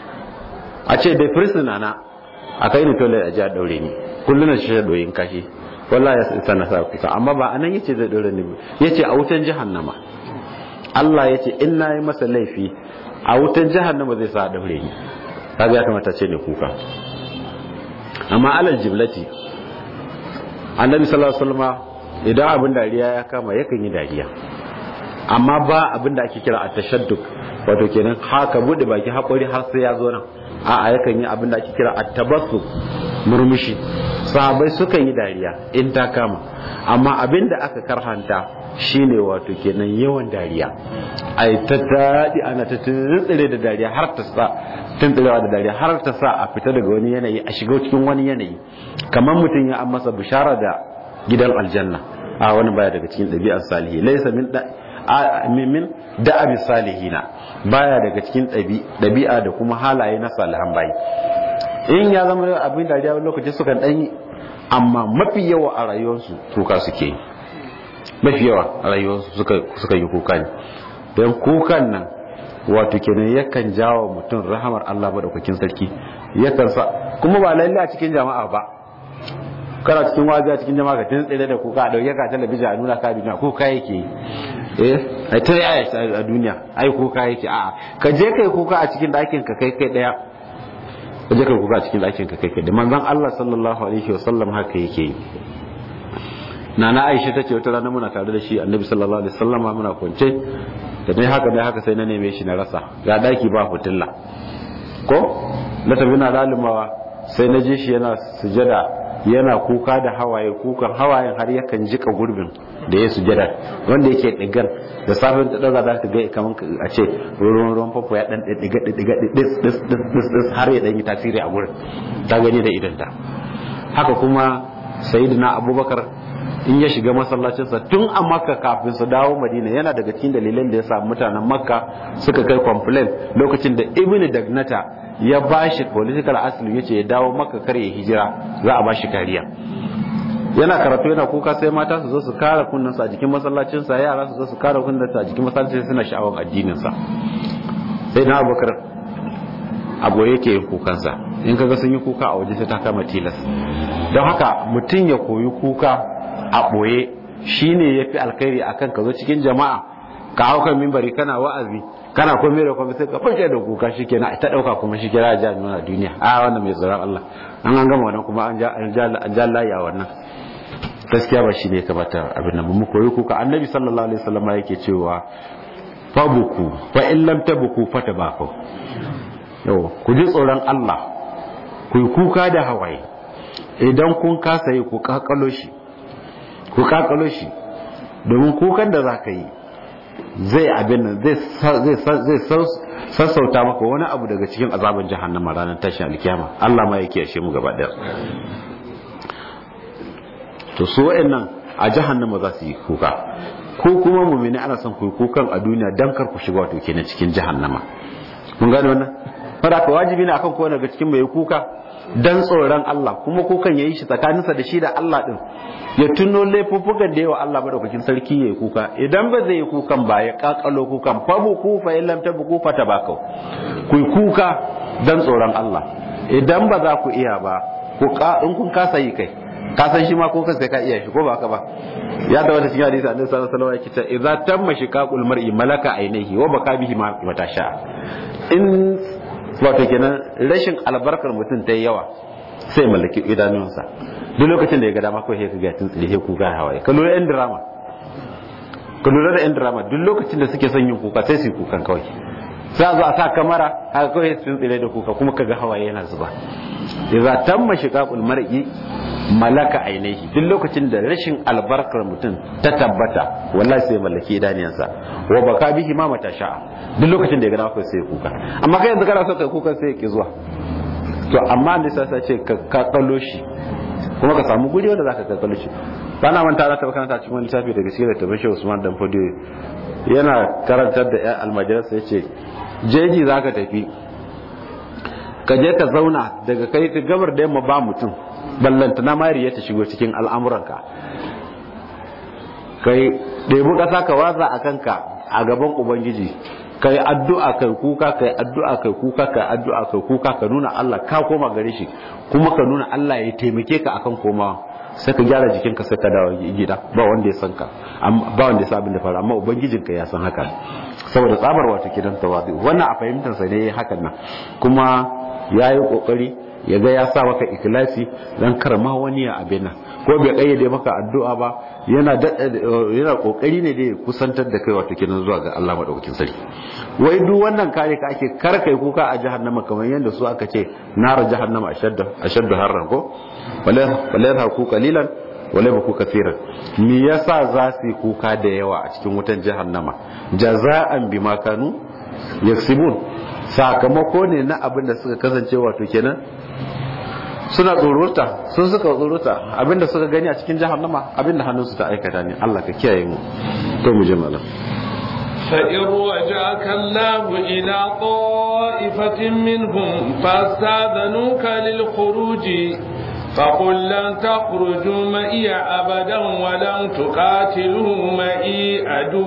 a ce dai prisoner na a kai ni toilet a ji a daure ni kullun shi doyin kashi wallahi ya isa na sa kuka amma ba anan yace zai daure ni yace a wutan jahannama Allah yace in nayi masa laifi a wutan jahannama zai sa a daure ni kaga ya kamata ce ne kuka amma alal jiblati annabi sallallahu alaihi wasallam idan abin dariya ya kama yakan yi dariya amma ba abin da ake kira at-tashadduk wato kenan haka bude baki hakuri har sai ya zo nan a'a yakan yi abin da ake kira at-tabassum murmushi sahabbai sukan yi dariya in ta kama amma abin da aka karhanta shine wato kenan yawan dariya ai ta tadi ana ta tsire da dariya har ta sa tuntsirewa da dariya har ta sa a fita daga wani yanayi a shiga cikin wani yanayi kamar mutum ya an masa bishara da gidan aljanna a wani baya daga cikin ɗabi'ar salihi laisa min min da'abi salihina baya daga cikin ɗabi'a da kuma halaye na salihan bayi in ya zama abin dariya wani lokaci sukan ɗanyi amma mafi yawa a rayuwarsu kuka suke yi mafi yawa a rayuwarsu suka yi kuka ne don kukan nan wato kenan yakan jawo mutum rahamar Allah madaukakin sarki yakan sa kuma ba lalle a cikin jama'a ba kana cikin wazi a cikin jama'a ka tun tsere da kuka a dauke ka talabijin a nuna ka duniya kuka yake yi eh ai ta yaya a duniya ai kuka yake a'a ka je kai kuka a cikin ɗakin ka kai kai daya ka je kai kuka a cikin ɗakin ka kai kai da manzon Allah sallallahu alaihi wasallam haka yake yi nana Aisha tace wata rana muna tare da shi Annabi sallallahu alaihi wasallam muna kwance da dai haka dai haka sai na neme shi na rasa ga daki ba fitilla ko na tafi na lalumawa sai na je shi yana sujada yana kuka da hawaye kukan hawayen har yakan jika gurbin da ya sujada wanda yake digar da safin ta daga zaka ga kaman a ce ruwan ruwan fafo ya dan diga diga dis dis dis dis har ya dan yi tasiri a gurin ta gani da idan ta haka kuma sayyidina abubakar in ya shiga masallacinsa tun a makka kafin su dawo madina yana daga cikin dalilan da ya samu mutanen makka suka kai complain lokacin da ibn dagnata ya bashi political asili yace ya dawo makka kar ya hijira za a bashi kariya yana karatu yana kuka sai mata su zo su kare kunnensa a jikin masallacinsa yara su zo su kare kunnensa a jikin masallacin suna sha'awar addininsa sai na abubakar abu yake yin kukansa in kaga sun yi kuka a waje sai ta kama tilas don haka mutum ya koyi kuka a ɓoye shi ne ya fi alkhairi a kan ka zo cikin jama'a ka hau kan mimbari kana wa'azi kana komai da komai sai ka fashe da kuka shi kenan ta ɗauka kuma shi kira ja nuna duniya a wannan mai tsoron Allah an an gama wannan kuma an ja layi a wannan gaskiya ba shi ne kamata abin nan mu koyi kuka annabi sallallahu alaihi wasallam yake cewa fabuku fa in lam tabuku fatabaku yau ku ji tsoron Allah ku yi kuka da hawaye idan kun kasa yi ku kakalo shi ku kakalo shi domin kukan da za ka yi zai abin nan zai sassauta maka wani abu daga cikin azaban jahannama ranar tashin alkiyama Allah ma yake yashe mu gaba ɗaya to su wa'annan a jahannama za su yi kuka ko kuma mumini ana son ku kukan a duniya dan kar ku shiga wato kenan cikin jahannama mun gane wannan fara ka wajibi ne akan kowane daga cikin mai kuka dan tsoron Allah kuma kukan yayi shi tsakaninsa da shi da Allah din ya tuno laifuffukan da yawa Allah madaukakin sarki yayi kuka idan ba zai yi kukan ba ya kakalo kukan fa bu ku fa illam tabu fa tabakau ku kuka dan tsoron Allah idan ba za ku iya ba ku in kun kasa yi kai ka san shi ma ko sai ka iya shi ko ba haka ba ya da wata cikin hadisi annabi sallallahu alaihi wasallam yake cewa idza tamma shiqaqul mar'i malaka ainihi wa baka bihi ma matasha in wato kenan rashin albarkar mutum ta yi yawa sai mallaki idanunsa duk lokacin da ya ga dama ko sai ka ga tun tsire ku ga hawaye ka lura yan drama ka lura da yan drama duk lokacin da suke son yin kuka sai su yi kukan kawai sai a zo a sa kamara haka kawai sun tsire da kuka kuma ka ga hawaye yana zuba idza tamma shiqaqul mar'i malaka ainihi duk lokacin da rashin albarkar mutum ta tabbata wallahi sai mallaki idaniyansa wa baka bihi ma mata sha'a duk lokacin da ya gana sai kuka amma kai yanzu kana so kai kuka sai ki zuwa to amma da sai ce ka kallo shi kuma ka samu guri wanda zaka kallo shi bana manta na taba karanta cikin wani littafi daga cikin littafin Shehu Usman dan Fodiyo yana karantar da ƴan almajiransa yace jeji zaka tafi ka je ka zauna daga kai ta gabar da yamma ba mutum ballanta na mariya ta shigo cikin al'amuranka kai ɗebi ƙasa ka watsa a kanka a gaban ubangiji ka yi addu'a kai kuka ka yi addu'a kai kuka ka yi addu'a kai kuka ka nuna Allah ka koma gare shi kuma ka nuna Allah ya taimake ka akan komawa sai ka gyara jikinka sai ka dawo gida ba wanda ya san ka ba wanda ya san abin da faru amma ubangijinka ya san haka saboda tsabar wata kidan tawadi wannan a fahimtar sa ne hakan nan kuma ya yi kokari ya ga ya sa maka ikilasi dan karma wani ya abin nan ko bai kayyade maka addu'a ba yana yana kokari ne da ya kusantar da kai wato kenan zuwa ga Allah madaukakin sarki wai duk wannan kare ka ake karkai kuka a jahannama kamar yadda su aka ce nar jahannama ashaddu ashaddu harran ko wala wala haku qalilan wala baku kathiran me yasa za su yi kuka da yawa a cikin wutan jahannama jaza'an bima kanu yaksibun sakamako ne na abin da suka kasance wato kenan suna tsoruta sun suka tsoruta abinda suka gani a cikin jahannama abinda hannunsu ta aikata ne Allah ka kiyaye mu to mu je malam فإن رجعك الله إلى طائفة منهم فاستاذنوك للخروج فقل لن تخرجوا معي أبدا ولن تقاتلوا معي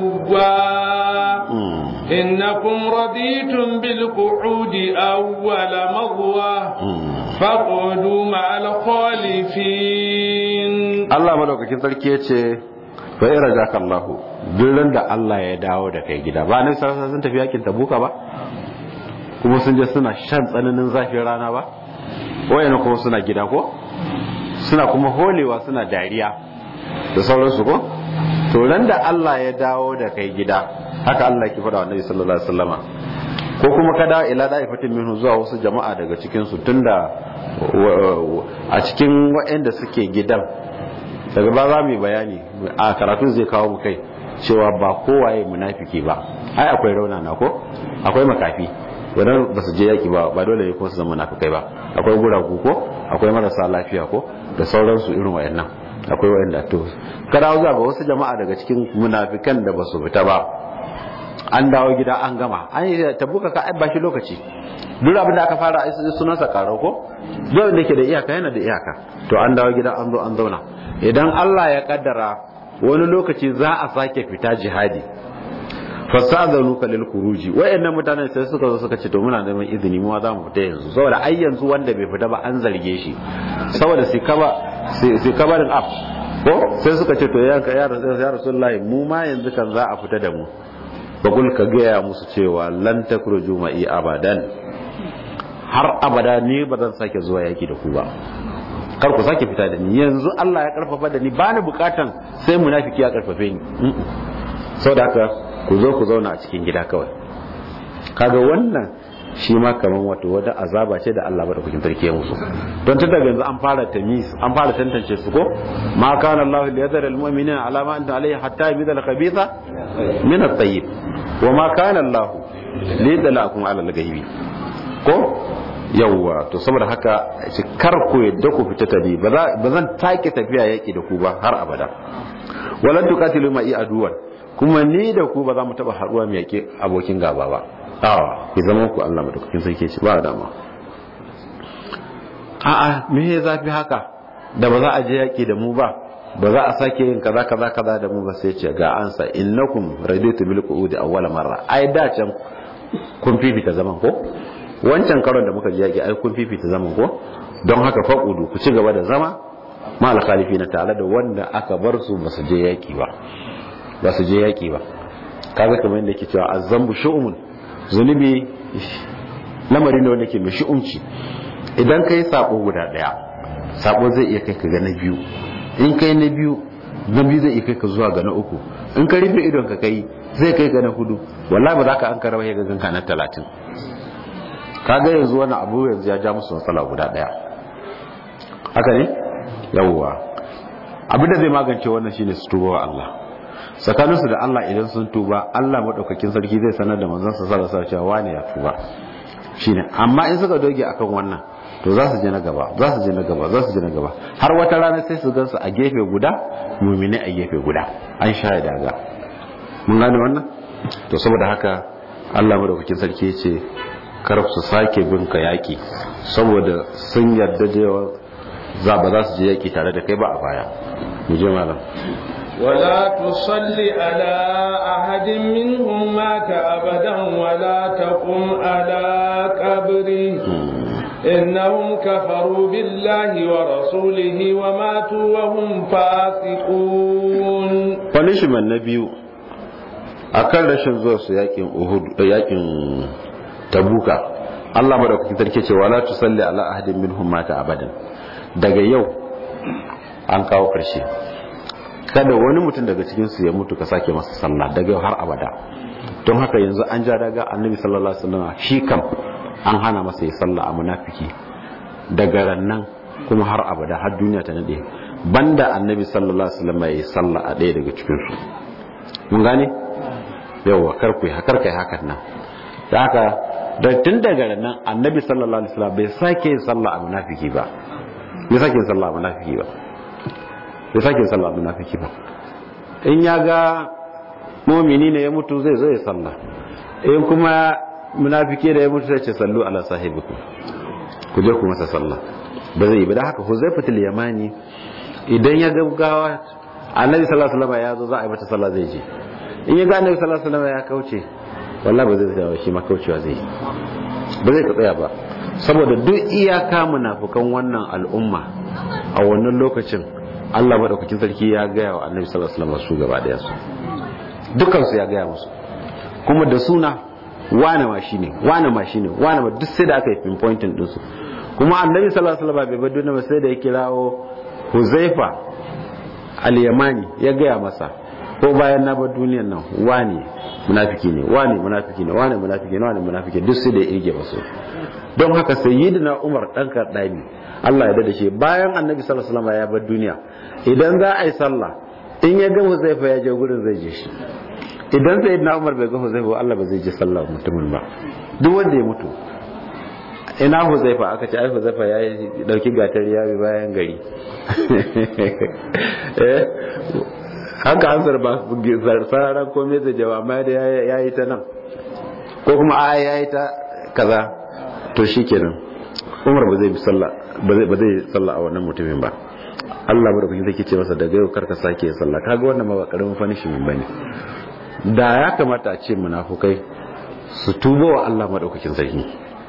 عدوا إنكم رضيتم بالقعود أول مرة فاقعدوا مع الخالفين الله ملوك كنتر كيتشي فإن رجاك الله duk da Allah ya dawo da kai gida ba nan sarasa sun tafi yakin tabuka ba kuma sun je suna shan tsananin zafin rana ba wayana kuma suna gida ko suna kuma holewa suna dariya da sauransu ko to ran da Allah ya dawo da kai gida haka Allah ke faɗa wa Annabi sallallahu alaihi wasallama ko kuma ka dawo ila da'ifatin minhu zuwa wasu jama'a daga cikin su tunda a cikin waɗanda suke gidan daga ba za mu bayani a karatu zai kawo mu kai cewa ba kowaye munafiki ba ai akwai raunana ko akwai makafi wadanda ba su je yaki ba ba dole ne ko su zama munafikai ba akwai guragu ko akwai marasa lafiya ko da sauransu irin wayannan akwai wayanda to kada zuwa ga wasu jama'a daga cikin munafikan da ba su fita ba an dawo gida an gama an yi tabuka ka ai bashi lokaci duk abin da aka fara ai sunan sa karo ko duk da ke da iyaka yana da iyaka to an dawo gida an zo an zauna idan Allah ya kaddara wani lokaci za a sake fita jihadi fasadanuka lil khuruji wayannan mutanen sai suka zo suka ce to muna neman izini mu za mu fita yanzu saboda ai yanzu wanda bai fita ba an zarge shi saboda sai kaba sai kabarin af ko sai suka ce to ya ya rasulullahi mu ma yanzu kan za a fita da mu bagul ka gaya musu cewa lan takruju ma'i abadan har abada ne ba zan sake zuwa yaki da ku ba kar ku sake fita da ni yanzu Allah ya karfafa da ni ba ni bukatan sai munafiki ya karfafe ni saboda haka ku zo ku zauna a cikin gida kawai kaga wannan shi ma kaman wato wata azaba ce da Allah madaukakin sarki ya musu don tun daga yanzu an fara tamis an fara tantance su ko ma kana Allah li yadhara al mu'minina ala ma anta alayhi hatta yamida al khabitha min at tayyib wa ma kana Allah li yadlakum ala al ghaibi ko yawwa to saboda haka shi kar ku yadda ku fita tabi ba zan take tafiya yaki da ku ba har abada walan tuqatilu ma i aduwan kuma ni da ku ba za mu taba haduwa mu yake abokin gaba ba awa ki zama ku Allah madaukakin sarki ce ba dama a'a me ya zafi haka da ba za a je yaki da mu ba ba za a sake yin kaza kaza kaza da mu ba sai ce ga ansa innakum raditu bil qu'udi awwala marra ai da can kun fifita zaman ko wancan karon da muka je yaki ai kun fifita zaman ko don haka faqudu ku ci gaba da zama ma al khalifina tare da wanda aka bar su ba su je yaki ba ba su je yaki ba kaga kamar yadda yake cewa azambu shu'umun zunubi lamari ne wanda ke mai shi'umci idan kai sabo guda daya sabo zai iya kai ka ga na biyu in kai na biyu na biyu zai iya kai ka zuwa ga na uku in ka rufe idon ka kai zai kai ga na hudu wallahi ba za ka an karawa ya ga ganka na talatin kaga yanzu wani abu yanzu ya ja musu matsala guda daya haka ne yawwa abinda zai magance wannan shine su tuba wa Allah tsakaninsu da Allah idan sun tuba Allah madaukakin sarki zai sanar da manzon sa sallallahu alaihi cewa wani ya tuba shine amma in suka doge akan wannan to za su je na gaba za su je na gaba za su je na gaba har wata rana sai su gansu a gefe guda mumine a gefe guda an sha daga mun gane wannan to saboda haka Allah madaukakin sarki ya ce kar su sake bin ka yaki saboda sun yarda da za ba za su je yaki tare da kai ba a baya mu je malam ولا تصل على أحد منهم مات أبدا ولا تقم على قبره إنهم كفروا بالله ورسوله وماتوا وهم فاسقون punishment na biyu akan rashin zuwa su yakin Uhud yakin Tabuka Allah madaukakin sarki ce wala tusalli ala ahadin minhum mata abadan daga yau an kawo karshe kada wani mutum daga cikin su ya mutu ka sake masa sallah daga yau har abada don haka yanzu an ja daga annabi sallallahu alaihi wasallam shi kam an hana masa ya sallah a munafiki daga rannan kuma har abada har duniya ta nade banda annabi sallallahu alaihi wasallam ya sallah a ɗaya daga cikin su mun gane yawa kar ku hakar kai hakan nan da haka da tun daga rannan annabi sallallahu alaihi wasallam bai sake yin sallah a munafiki ba bai sake yin sallah a munafiki ba bai sake yin sallah a munafiki ba in ya ga mumini ne ya mutu zai zo ya sallah in kuma munafiki da ya mutu sai ce sallu ala sahibikum ku je ku masa sallah ba zai yi ba da haka huzaifatul yamani idan ya gaggawa annabi sallallahu alaihi wasallam ya zo za a yi mata sallah zai je in ya ga annabi sallallahu alaihi wasallam ya kauce wallahi ba zai tsaya shi ma kaucewa zai yi ba zai ka tsaya ba saboda duk iyaka munafukan wannan al'umma a wannan lokacin Allah madaukakin sarki ya gaya wa annabi sallallahu alaihi wasallam su gaba daya su dukan su ya gaya musu kuma da suna wane ma shine wane ma shine wane ma duk sai da aka yi pinpointing din su kuma annabi sallallahu alaihi wasallam bai bar duniya ba sai da ya kirawo Huzaifa al-Yamani ya gaya masa ko bayan na bar duniyar nan wane munafiki ne wane munafiki ne wane munafiki ne wane munafiki duk sai da ya irge masu don haka sayyidina Umar dan Kardani Allah ya dade shi bayan Annabi sallallahu alaihi wasallam ya bar duniya idan za a yi sallah in ya ga Huzaifa ya je gurin zai je shi idan sayyidina Umar bai ga Huzaifa Allah ba zai je sallah mutumin ba duk wanda ya mutu ina huzaifa aka ce ai huzaifa ya yi dauki gatar ya bi bayan gari eh haka ansar ba sararan komai zai jawa amma da ya yi ta nan ko kuma a ya yi ta kaza to shi kenan umar ba zai sallah ba zai sallah a wannan mutumin ba Allah madaukakin zai ce masa daga yau karka sake sallah kaga wannan ma ba karamin fanishin bane da ya kamata a ce munafukai su tuba wa Allah madaukakin sarki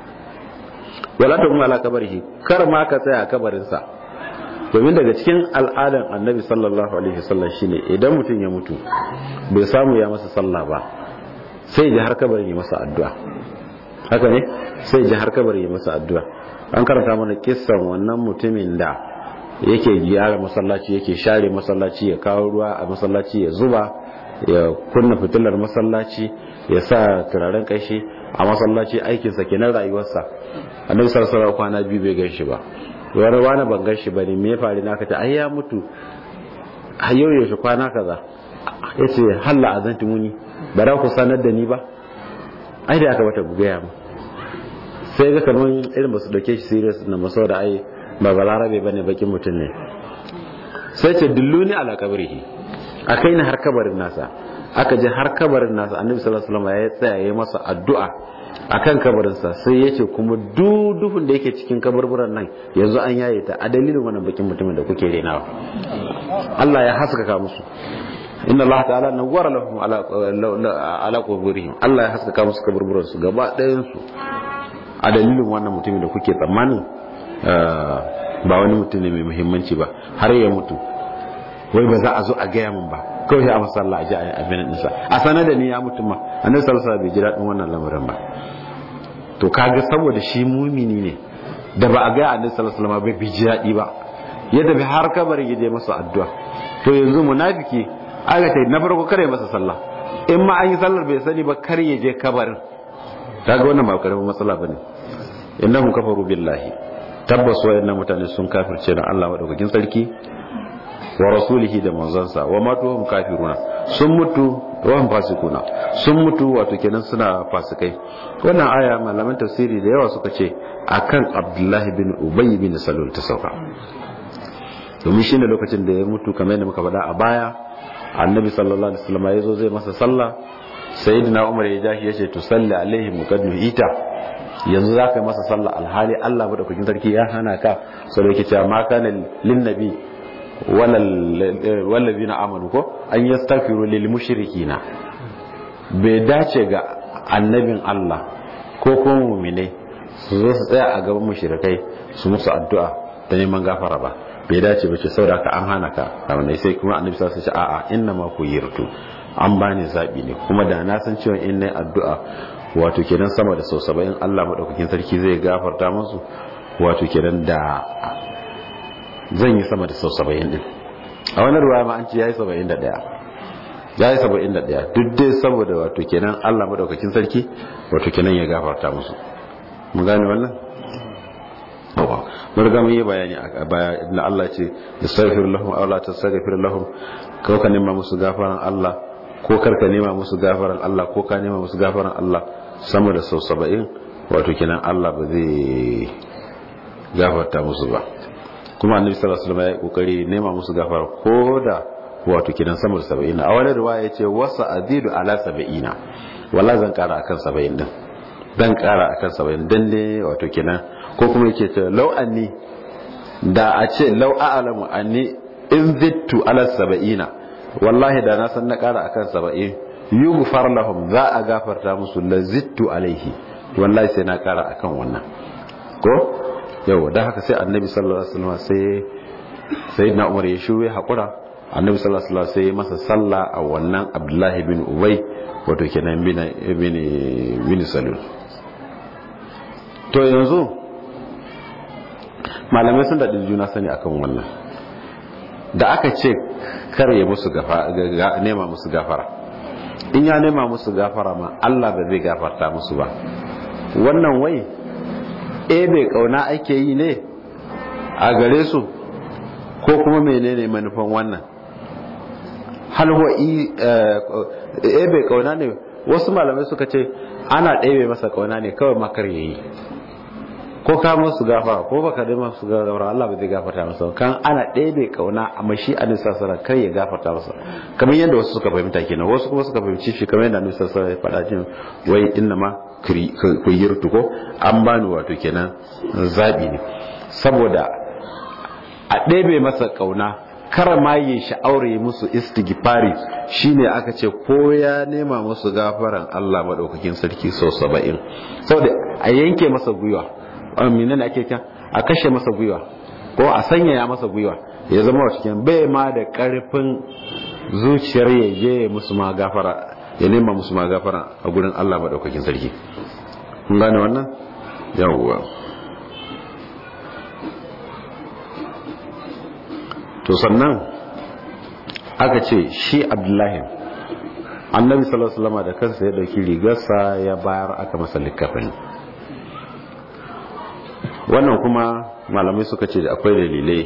wala ta kuma ala kabarihi kar ma ka tsaya a kabarinsa domin daga cikin al'adan annabi sallallahu alaihi wasallam shine idan mutum ya mutu bai samu ya masa sallah ba sai ji har kabarin ya masa addu'a haka ne sai ji har kabarin ya masa addu'a an karanta mana kissan wannan mutumin da yake gyara masallaci yake share masallaci ya kawo ruwa a masallaci ya zuba ya kunna fitilar masallaci ya sa turaren kashi a masallaci aikinsa kenan rayuwarsa annabi sallallahu alaihi kwana biyu bai ganshi ba wani wani ban ganshi ba ne me faru na kace ai ya mutu har yau yaushe kwana kaza yace halla azanti muni ba za ku sanar da ni ba ai da aka bata gaya mu sai ga kaman irin basu dauke shi serious na maso da ai ba balarabe bane bakin mutum ne sai ce dulluni ala kabrihi akai ni har kabarin nasa aka je har kabarin nasa annabi sallallahu alaihi wasallam ya tsaya ya masa addu'a akan kabarinsa sai ya ce kuma duhun da yake cikin kabarburan nan yanzu an yaye ta a dalilin wannan bakin mutumin da kuke renawa Allah ya haskaka musu inna Allah ta'ala nawwara lahum ala ala quburihim Allah ya haskaka musu kabarburan su gaba ɗayan su a dalilin wannan mutumin da kuke tsammanin ba wani mutum ne mai muhimmanci ba har ya mutu wai ba za a zo a gaya min ba kawai a masalla a ji a abin ɗinsa a sanar da ni ya mutum ma annabi sallallahu alaihi bai ji daɗin wannan lamarin ba to kaga saboda shi mumini ne da ba a ga annabi sallallahu alaihi wasallam bai ji daɗi ba ya tafi har kabarin ya je masa addu'a to yanzu munafiki aka ce na farko kare masa sallah in ma an yi sallar bai sani ba kar ya je kabarin kaga wannan ba karamin matsala bane innahum kafaru billahi tabbas wayannan mutane sun kafirce da Allah madaukakin sarki wa rasulihi da manzansa wa matuhum kafiruna sun mutu wa hum fasikuna sun mutu wato kenan suna fasikai wannan aya malaman tafsiri da yawa suka ce akan Abdullahi bin Ubay bin Salul ta sauka domin shine lokacin da ya mutu kamar yadda muka faɗa a baya annabi sallallahu alaihi wasallam ya zo zai masa sallah sayyidina Umar ya jahi ya ce to salli alaihi muqaddim ita yanzu za ka yi masa sallah alhali Allah madaukakin sarki ya hana ka sau da yake cewa ma kana lin nabi wallazi na amanu ko an yastaghfiru lil mushrikina bai dace ga annabin Allah ko kuma mu'mine su zo su tsaya a gaban mushrikai su musu addu'a da neman gafara ba bai dace ba ce saboda ka an hana ka kamar sai kuma annabi sallallahu alaihi wasallam a'a inna ma ku yirtu an bani zabi ne kuma da na san cewa in nayi addu'a wato kenan sama da sau saba'in Allah maɗaukakin sarki zai gafarta musu wato kenan da zan yi sama da sau saba'in ɗin a wani ruwa ma an ce ya yi saba'in da ɗaya ya yi saba'in da ɗaya duk dai saboda wato kenan Allah maɗaukakin sarki wato kenan ya gafarta musu mun gane wannan mun riga mun yi bayani a baya inda Allah ce yastaghfir lahum aw la tastaghfir lahum ko ka nema musu gafaran Allah ko karka nema musu gafaran Allah ko ka nema musu gafaran Allah sama da sau saba'in wato kenan Allah ba zai gafarta musu ba kuma annabi sallallahu alaihi wasallam ya kokari nema musu gafara ko da wato kenan sama da saba'in a wani riwaya yace wasa azidu ala saba'ina wala zan kara akan saba'in din dan kara akan saba'in dan ne wato kenan ko kuma yake ce law anni da a ce law a'lamu anni in zittu ala saba'ina wallahi da na san na kara akan saba'in yughfar lahum za a gafarta musu lazittu alaihi wallahi sai na kara akan wannan ko yau da haka sai annabi sallallahu alaihi wasallam sai sayyidina umar ya shuwe hakura annabi sallallahu alaihi wasallam sai masa sallah a wannan abdullahi bin ubay wato kenan bin bin bin salul to yanzu malamai sun daɗin juna sani akan wannan da aka ce kar ya musu nema musu gafara in ya nema musu gafara ma Allah ba zai gafarta musu ba wannan wai e bai kauna ake yi ne a gare su ko kuma menene manufan wannan halwa e bai kauna ne wasu malamai suka ce ana ɗebe masa kauna ne kawai makar yayi ko ka musu gafara ko baka da musu gafara Allah ba zai gafarta masa kan ana ɗebe kauna a mashi a nisa sara kar ya gafarta masa kamar yadda wasu suka fahimta kenan wasu kuma suka fahimci shi kamar yadda nisa sara ya faɗa jin wai inna ma kuyirtu ko an bani wato kenan zabi ne saboda a ɗebe masa kauna kar ma yi sha'awar yi musu istighfari shine aka ce ko ya nema musu gafaran Allah madaukakin sarki sau saba'in saboda a yanke masa gwiwa amina da ake kan a kashe masa gwiwa ko a sanyaya masa gwiwa ya zama wa cikin bai ma da karfin zuciyar ya je musu ma gafara ya nema musu ma gafara a gurin Allah madaukakin sarki kun gane wannan yawwa to sannan aka ce shi abdullahi annabi sallallahu alaihi wasallam da kansa ya dauki rigarsa ya bayar aka masa likafin wannan kuma malamai suka ce akwai dalilai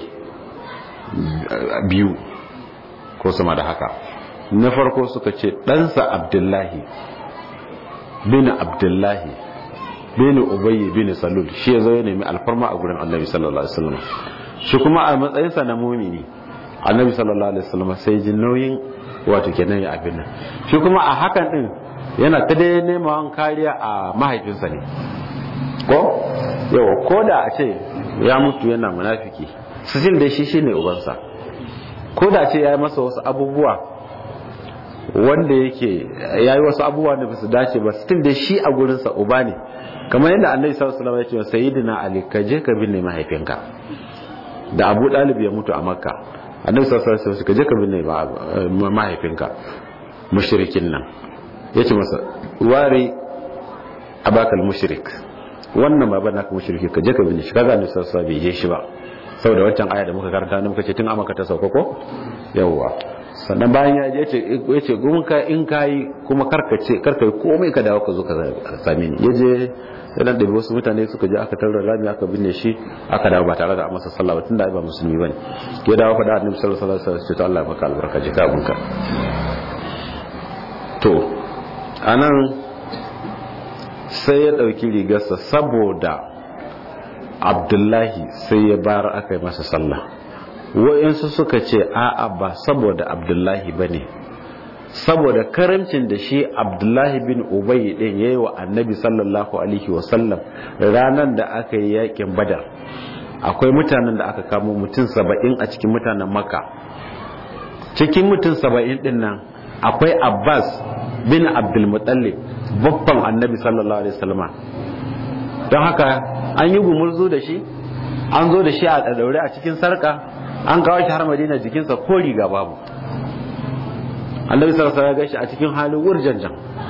biyu ko sama da haka na farko suka ce ɗansa abdullahi bin abdullahi bin ubayy bin salul shi ya zo ya nemi alfarma a gurin annabi sallallahu alaihi wasallam shi kuma a matsayinsa na mumini annabi sallallahu alaihi wasallam sai ji nauyin wato kenan ya abin nan shi kuma a hakan din yana ta dai neman kariya a mahaifinsa ne ko yau ko da a ce ya mutu yana munafiki sijil da shi shine ubansa ko da ce ya yi masa wasu abubuwa wanda yake ya yi wasu abubuwa da ba su dace ba still da shi a gurinsa uba ne kamar yadda annabi sallallahu alaihi wasallam ya ce sayyidina ali ka je ka binne mahaifinka da abu dalib ya mutu a makka annabi sallallahu alaihi wasallam ka je ka binne mahaifinka mushrikin nan yace masa wari abakal mushrik wannan baba naka mushriki ka je ka binne shi kaga annabi sallallahu alaihi wasallam bai je shi ba saboda waccan aya da muka karanta ne muka ce tun amaka ta sauka ko yawwa sannan bayan ya je ya ce ka in kayi kuma karkace karkai komai ka dawo ka zo ka same ni ya je yana da wasu mutane suka je aka tarar rami aka binne shi aka dawo ba tare da masa sallah ba tunda ai ba musulmi bane ya dawo faɗa annabi sallallahu alaihi wasallam sai to Allah ya maka albarka ji ka bunka to anan sai ya dauki rigarsa saboda Abdullahi sai ya bar aka yi masa sallah wa'insu suka ce a'a ba saboda Abdullahi bane saboda karamcin da shi abdullahi bin ubayi din ya yi wa annabi sallallahu alaihi wasallam ranar da aka yi yakin badar akwai mutanen da aka kamo mutum saba'in a cikin mutanen makka cikin mutum saba'in din nan akwai abbas bin abdulmutallib babban annabi sallallahu alaihi wasallam don haka an yi gumurzu da shi an zo da shi a daure a cikin sarka an kawo shi har madina jikinsa ko riga babu annabi sallallahu alaihi wasallam ya a cikin halin wurjanjan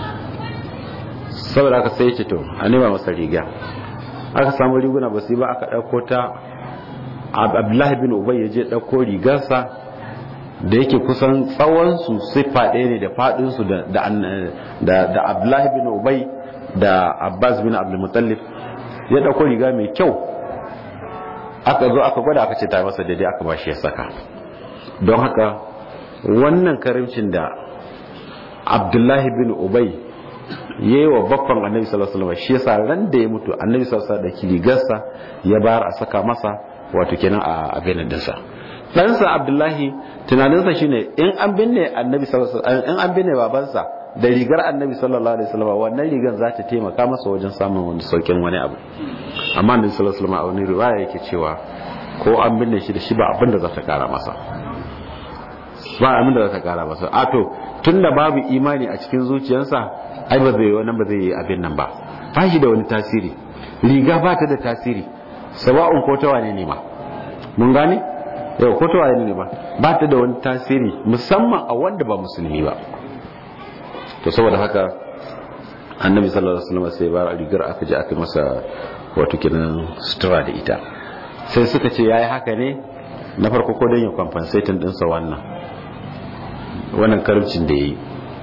saboda aka sai ya ce to a nema masa riga aka samu riguna ba su ba aka dauko ta abdullahi bin ubay ya je dauko rigarsa da yake kusan tsawon su sifa ɗaya ne da fadin su da da da abdullahi bin ubay da abbas bin abdul muttalib ya dauko riga mai kyau aka zo aka gwada aka ce ta masa daidai aka ba shi ya saka don haka wannan karimcin da abdullahi bin ubai ya yi wa baffan annabi sallallahu alaihi wasallam shi yasa ran da ya mutu annabi sallallahu alaihi wasallam da kiligarsa ya bayar a saka masa wato kenan a abin dinsa ɗansa abdullahi tunaninsa shine in an binne annabi sallallahu alaihi wasallam in an binne babansa da rigar annabi sallallahu alaihi wasallam wannan rigar za ta taimaka masa wajen samun wani saukin wani abu amma annabi sallallahu alaihi wasallam a wani riwaya yake cewa ko an binne shi da shi ba abin da za ta kara masa ba abin da za ta kara masa a to tun da babu imani a cikin zuciyarsa ai ba zai wannan ba zai yi abin nan ba ba shi da wani tasiri riga ba ta da tasiri sawa'un ko ta wane ne ma mun gane yau ko ta wane ne ba ba ta da wani tasiri musamman a wanda ba musulmi ba to saboda haka annabi sallallahu alaihi wasallam sai ba rigar aka je aka masa wato kinan sutura da ita sai suka ce yayi haka ne na farko ko don ya compensating dinsa wannan wannan karimcin da ya yi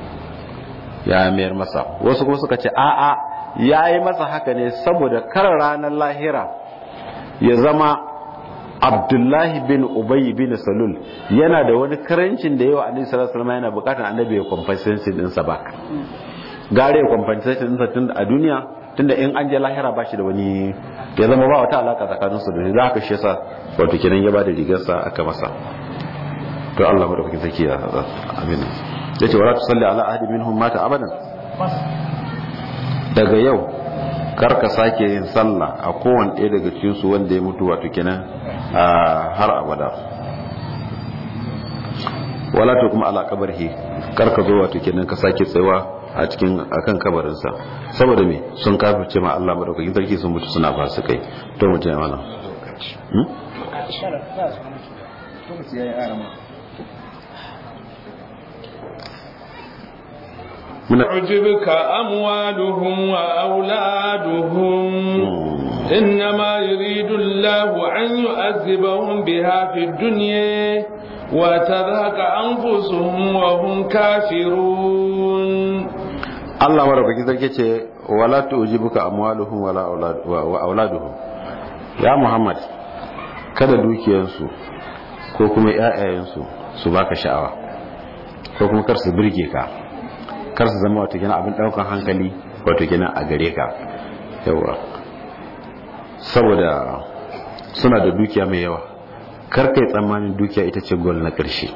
ya mayar masa wasu kuma suka ce a'a ya yi masa haka ne saboda kar ranar lahira ya zama abdullahi bin ubayi bin salul yana da wani karancin da yawa annabi sallallahu alaihi wasallam yana bukatar annabi ya compensation dinsa ba gare ya compensation dinsa tun a duniya tunda in an je lahira ba shi da wani ya zama ba wata alaka tsakaninsu da shi za ka shi yasa wato kenan ya ba da rigarsa aka masa to Allah madaukakin sarki ya amin yace wala tusalli ala ahadi minhum mata abadan daga yau kar ka sake yin sallah a kowane ɗaya daga cikin su wanda ya mutu wato kenan har abada wala to kuma ala kabarhi kar ka zo wato kenan ka sake tsayawa a cikin akan kabarinsa saboda me sun kafirce ma Allah madaukakin sarki sun mutu suna ba su kai to mutum ya mana تعجبك أموالهم وأولادهم إنما يريد الله أن يؤذبهم بها في الدنيا وتذهك أنفسهم وهم كافرون Allah madaukaki sarki ce wala tu'jibuka amwaluhum wala wa auladuhum ya Muhammad kada dukiyansu ko kuma ƴaƴayensu su baka sha'awa ko kuma kar su burge ka kar su zama wato kenan abin daukan hankali wato kenan a gare ka yawa saboda suna da dukiya mai yawa kar kai tsammanin dukiya ita ce gol na ƙarshe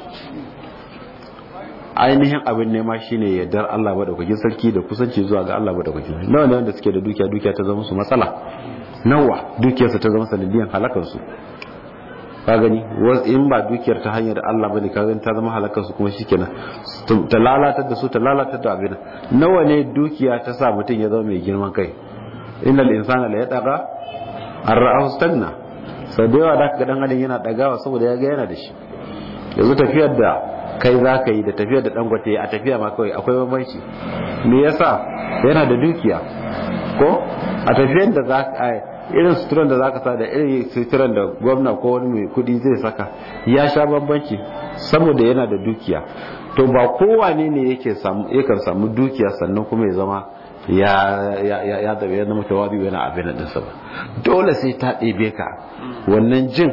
ainihin abin nema shine yardar Allah madaukakin sarki da kusanci zuwa ga Allah madaukakin nawa ne wanda suke da dukiya dukiya ta zama su matsala nawa dukiyarsa ta zama sanadiyan halakar su ka gani in ba dukiyar ta hanyar Allah bane ka gani ta zama halakar su kuma shikenan ta lalatar da su ta lalatar da abin nawa ne dukiya ta sa mutum ya zama mai girman kai innal insana la yataqa ar-ra'ahu stanna sau da yawa da ka ga dan adam yana dagawa saboda ya ga yana da shi yanzu tafiyar da kai za ka yi da tafiyar da dangote a tafiya ma kawai akwai bambanci me yasa yana da dukiya ko a tafiyar da za irin suturan da zaka sa da irin suturan da gwamna ko wani mai kudi zai saka ya sha bambanci saboda yana da dukiya to ba kowane ne yake samu yakan samu dukiya sannan kuma ya zama ya ya ya ya da yana mutawadi yana abin din sa ba dole sai ta ɗebe ka wannan jin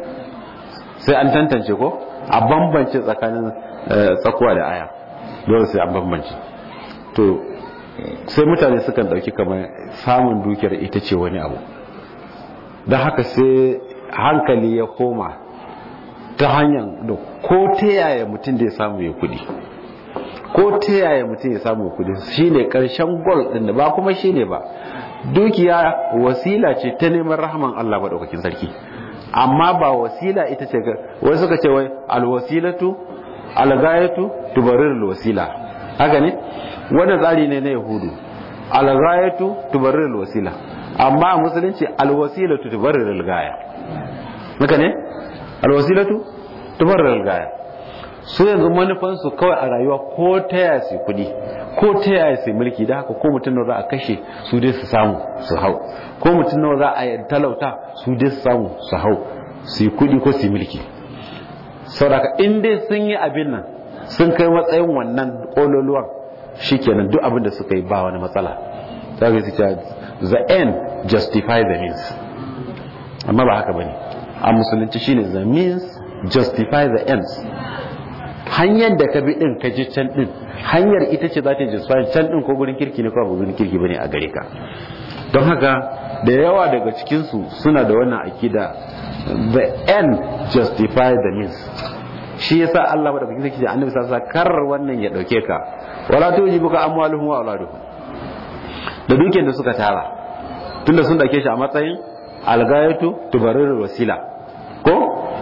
sai an tantance ko a bambance tsakanin tsakuwa da aya dole sai an bambance to sai mutane sukan dauki kamar samun dukiyar ita ce wani abu don haka sai hankali ya koma ta hanyar da ko ta yaya mutum da ya samu ya kudi ko ta yaya mutum ya samu kudi shine karshen gol din da ba kuma shine ba dukiya wasila ce ta neman rahaman Allah madaukakin sarki amma ba wasila ita ce wai suka ce wai alwasilatu algayatu tubarirul wasila haka ne wannan tsari ne na yahudu alghayatu tubarrir wasila amma a musulunci alwasilatu tubarrir gaya haka ne alwasilatu tubarrir gaya su yanzu manufan su kawai a rayuwa ko ta yaya su kudi ko ta yaya su mulki da haka ko mutum nawa za a kashe su dai su samu su hau ko mutum nawa za a talauta su dai su samu su hau su yi kudi ko su yi mulki saboda in dai sun yi abin nan sun kai matsayin wannan kololuwan shikenan duk abin da suka yi ba wani matsala za ka yi the end justify the means amma ba haka bane a musulunci shine the means justify the ends hanyar da ka bi din ka ji can din hanyar ita ce za ta justify can din ko gurin kirki ne ko ba gurin kirki bane a gare ka don haka da yawa daga cikin su suna da wannan akida the end justify the means shi yasa Allah madaukakin sarki da annabi sallallahu alaihi wasallam kar wannan ya dauke ka wala tujibuka amwaluhum wa auladuhum da dukiyar da suka tara tunda sun dauke shi a matsayin algayatu tubarirul wasila ko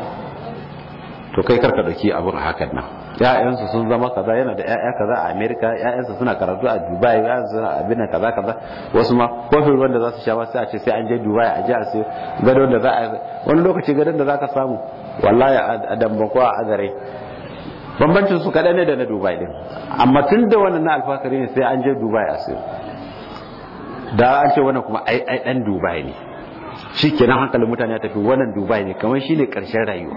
to kai karka dauki abun hakan nan ƴaƴansu sun zama kaza yana da ƴaƴa kaza a America ƴaƴansu suna karatu a Dubai ƴaƴansu suna abin nan kaza kaza wasu ma kofin ruwan da za su sha ba sai a ce sai an je Dubai a je a sai gadon da za a wani lokaci gadon da za ka samu wallahi a dambako a gare bambancin su kaɗai ne da na dubai din amma tun da wannan na alfakari ne sai an je dubai a sai da an ce wannan kuma ai ai dan dubai ne shi kenan hankalin mutane ya tafi wannan dubai ne kamar shi ne ƙarshen rayuwa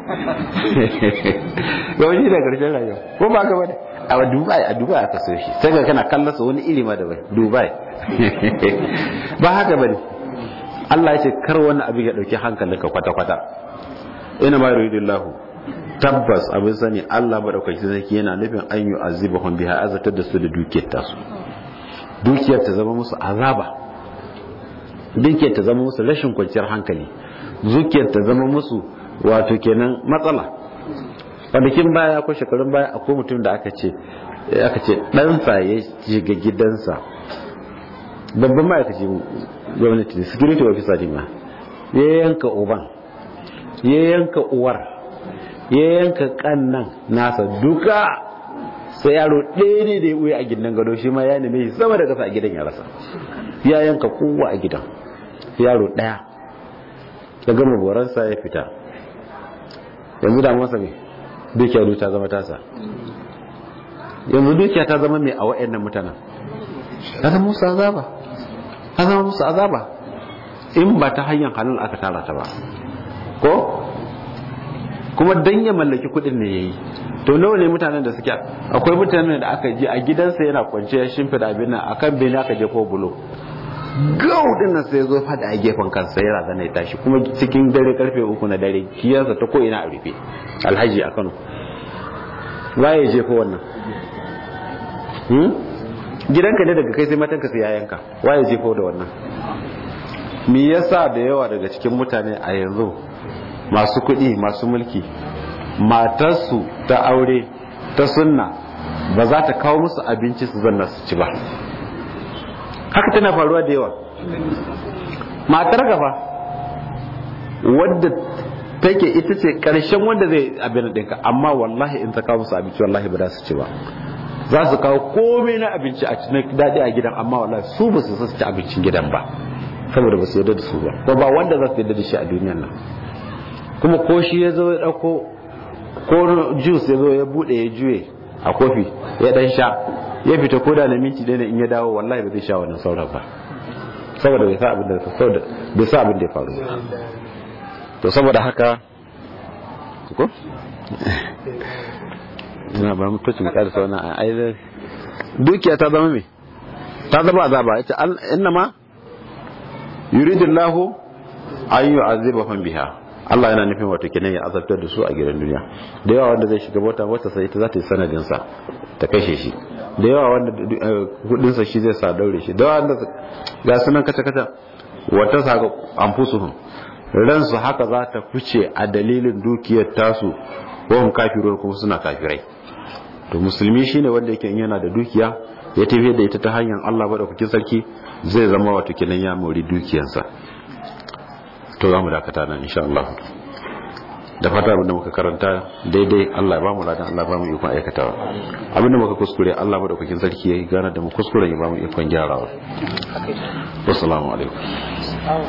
kamar shi ne ƙarshen rayuwa ko ba ka bane a dubai a dubai aka so shi sai ga kana kallasa wani ilima da bai dubai ba haka bane Allah ya ce kar wani abin ya dauki hankalinka kwata-kwata ina ma yuridillahu tabbas abin sani Allah madaukaki sarki yana nufin an yi azibahum biha azatar da su da dukiyar tasu dukiyar ta zama musu azaba dukiyar ta zama musu rashin kwanciyar hankali dukiyar ta zama musu wato kenan matsala kwanakin baya ko shekarun baya akwai mutum da aka ce aka ce ɗansa ya shiga gidansa babban ma'aikaci gwamnati ne security officer ne ma ya yanka uban ya yanka uwar ya yanka kannan nasa duka sai yaro ɗaya ne da ya ɓuya a gidan gado shi ma ya neme shi sama da kasa a gidan ya rasa ya yanka kowa a gidan yaro ɗaya ya gama boransa ya fita yanzu da masa mai dukiya ta zama tasa yanzu dukiya ta zama mai a wa'annan mutanen ta zama musu azaba ta zama musu azaba in ba ta hanyar halin aka tara ta ba ko kuma dan ya mallaki kudin ne yayi to nawa ne mutanen da suke akwai mutanen da aka je a gidansa yana kwance ya shimfida abin nan akan bene aka je ko bulo gau din nan sai zo fada a gefen kansa ya razana ya tashi kuma cikin dare karfe uku na dare kiyarsa ta ko ina a rufe alhaji a Kano waye je ko wannan hmm? gidanka ne daga kai sai matanka sai yayanka waye je ko da wannan me yasa da yawa daga cikin mutane a yanzu masu kuɗi masu mulki matarsu ta aure ta sunna ba za ta kawo musu abinci su zanna su ci ba haka tana faruwa da yawa matar gaba wadda take ita ce karshen wanda zai abin ɗinka amma wallahi in ta kawo musu abinci wallahi ba za su ci ba za su kawo komai na abinci a cikin daɗi a gidan amma wallahi su ba su ci abincin gidan ba saboda ba su yarda da su ba ko ba wanda za su yarda da shi a duniyan nan kuma ko shi ya zo ya ɗauko ko juice ya zo ya buɗe ya juye a kofi ya ɗan sha ya fita ko da na minti ɗaya in ya dawo wallahi ba zai sha wannan sauran ba saboda bai sa abin da saboda bai sa abin da ya faru to saboda haka ko ina ba mu tace mu karasa wannan ai dukiya ta zama me ta zama azaba ita inna ma yuridullahu an yu'azibahum biha Allah yana nufin wato kenan ya azabtar da su a gidan duniya da yawa wanda zai shiga mota mota sai ita za ta yi sanadin sa ta kashe shi da yawa wanda kudin sa shi zai sa daure shi da wanda ga sunan kace kace wata saka anfusuhum ransu haka za ta fice a dalilin dukiyar tasu wa hum kafirun kuma suna kafirai to musulmi shine wanda yake yana da dukiya ya tafi da ita ta hanyar Allah madaukakin sarki zai zama wato kenan ya mori dukiyarsa to za mu dakata nan insha Allah da fata abin da muka karanta daidai Allah ya ba mu ladan Allah ba mu ikon aikatawa abin da muka kuskure Allah madaukakin sarki ya gana da mu kuskuren ya ba mu ikon gyarawa wassalamu alaikum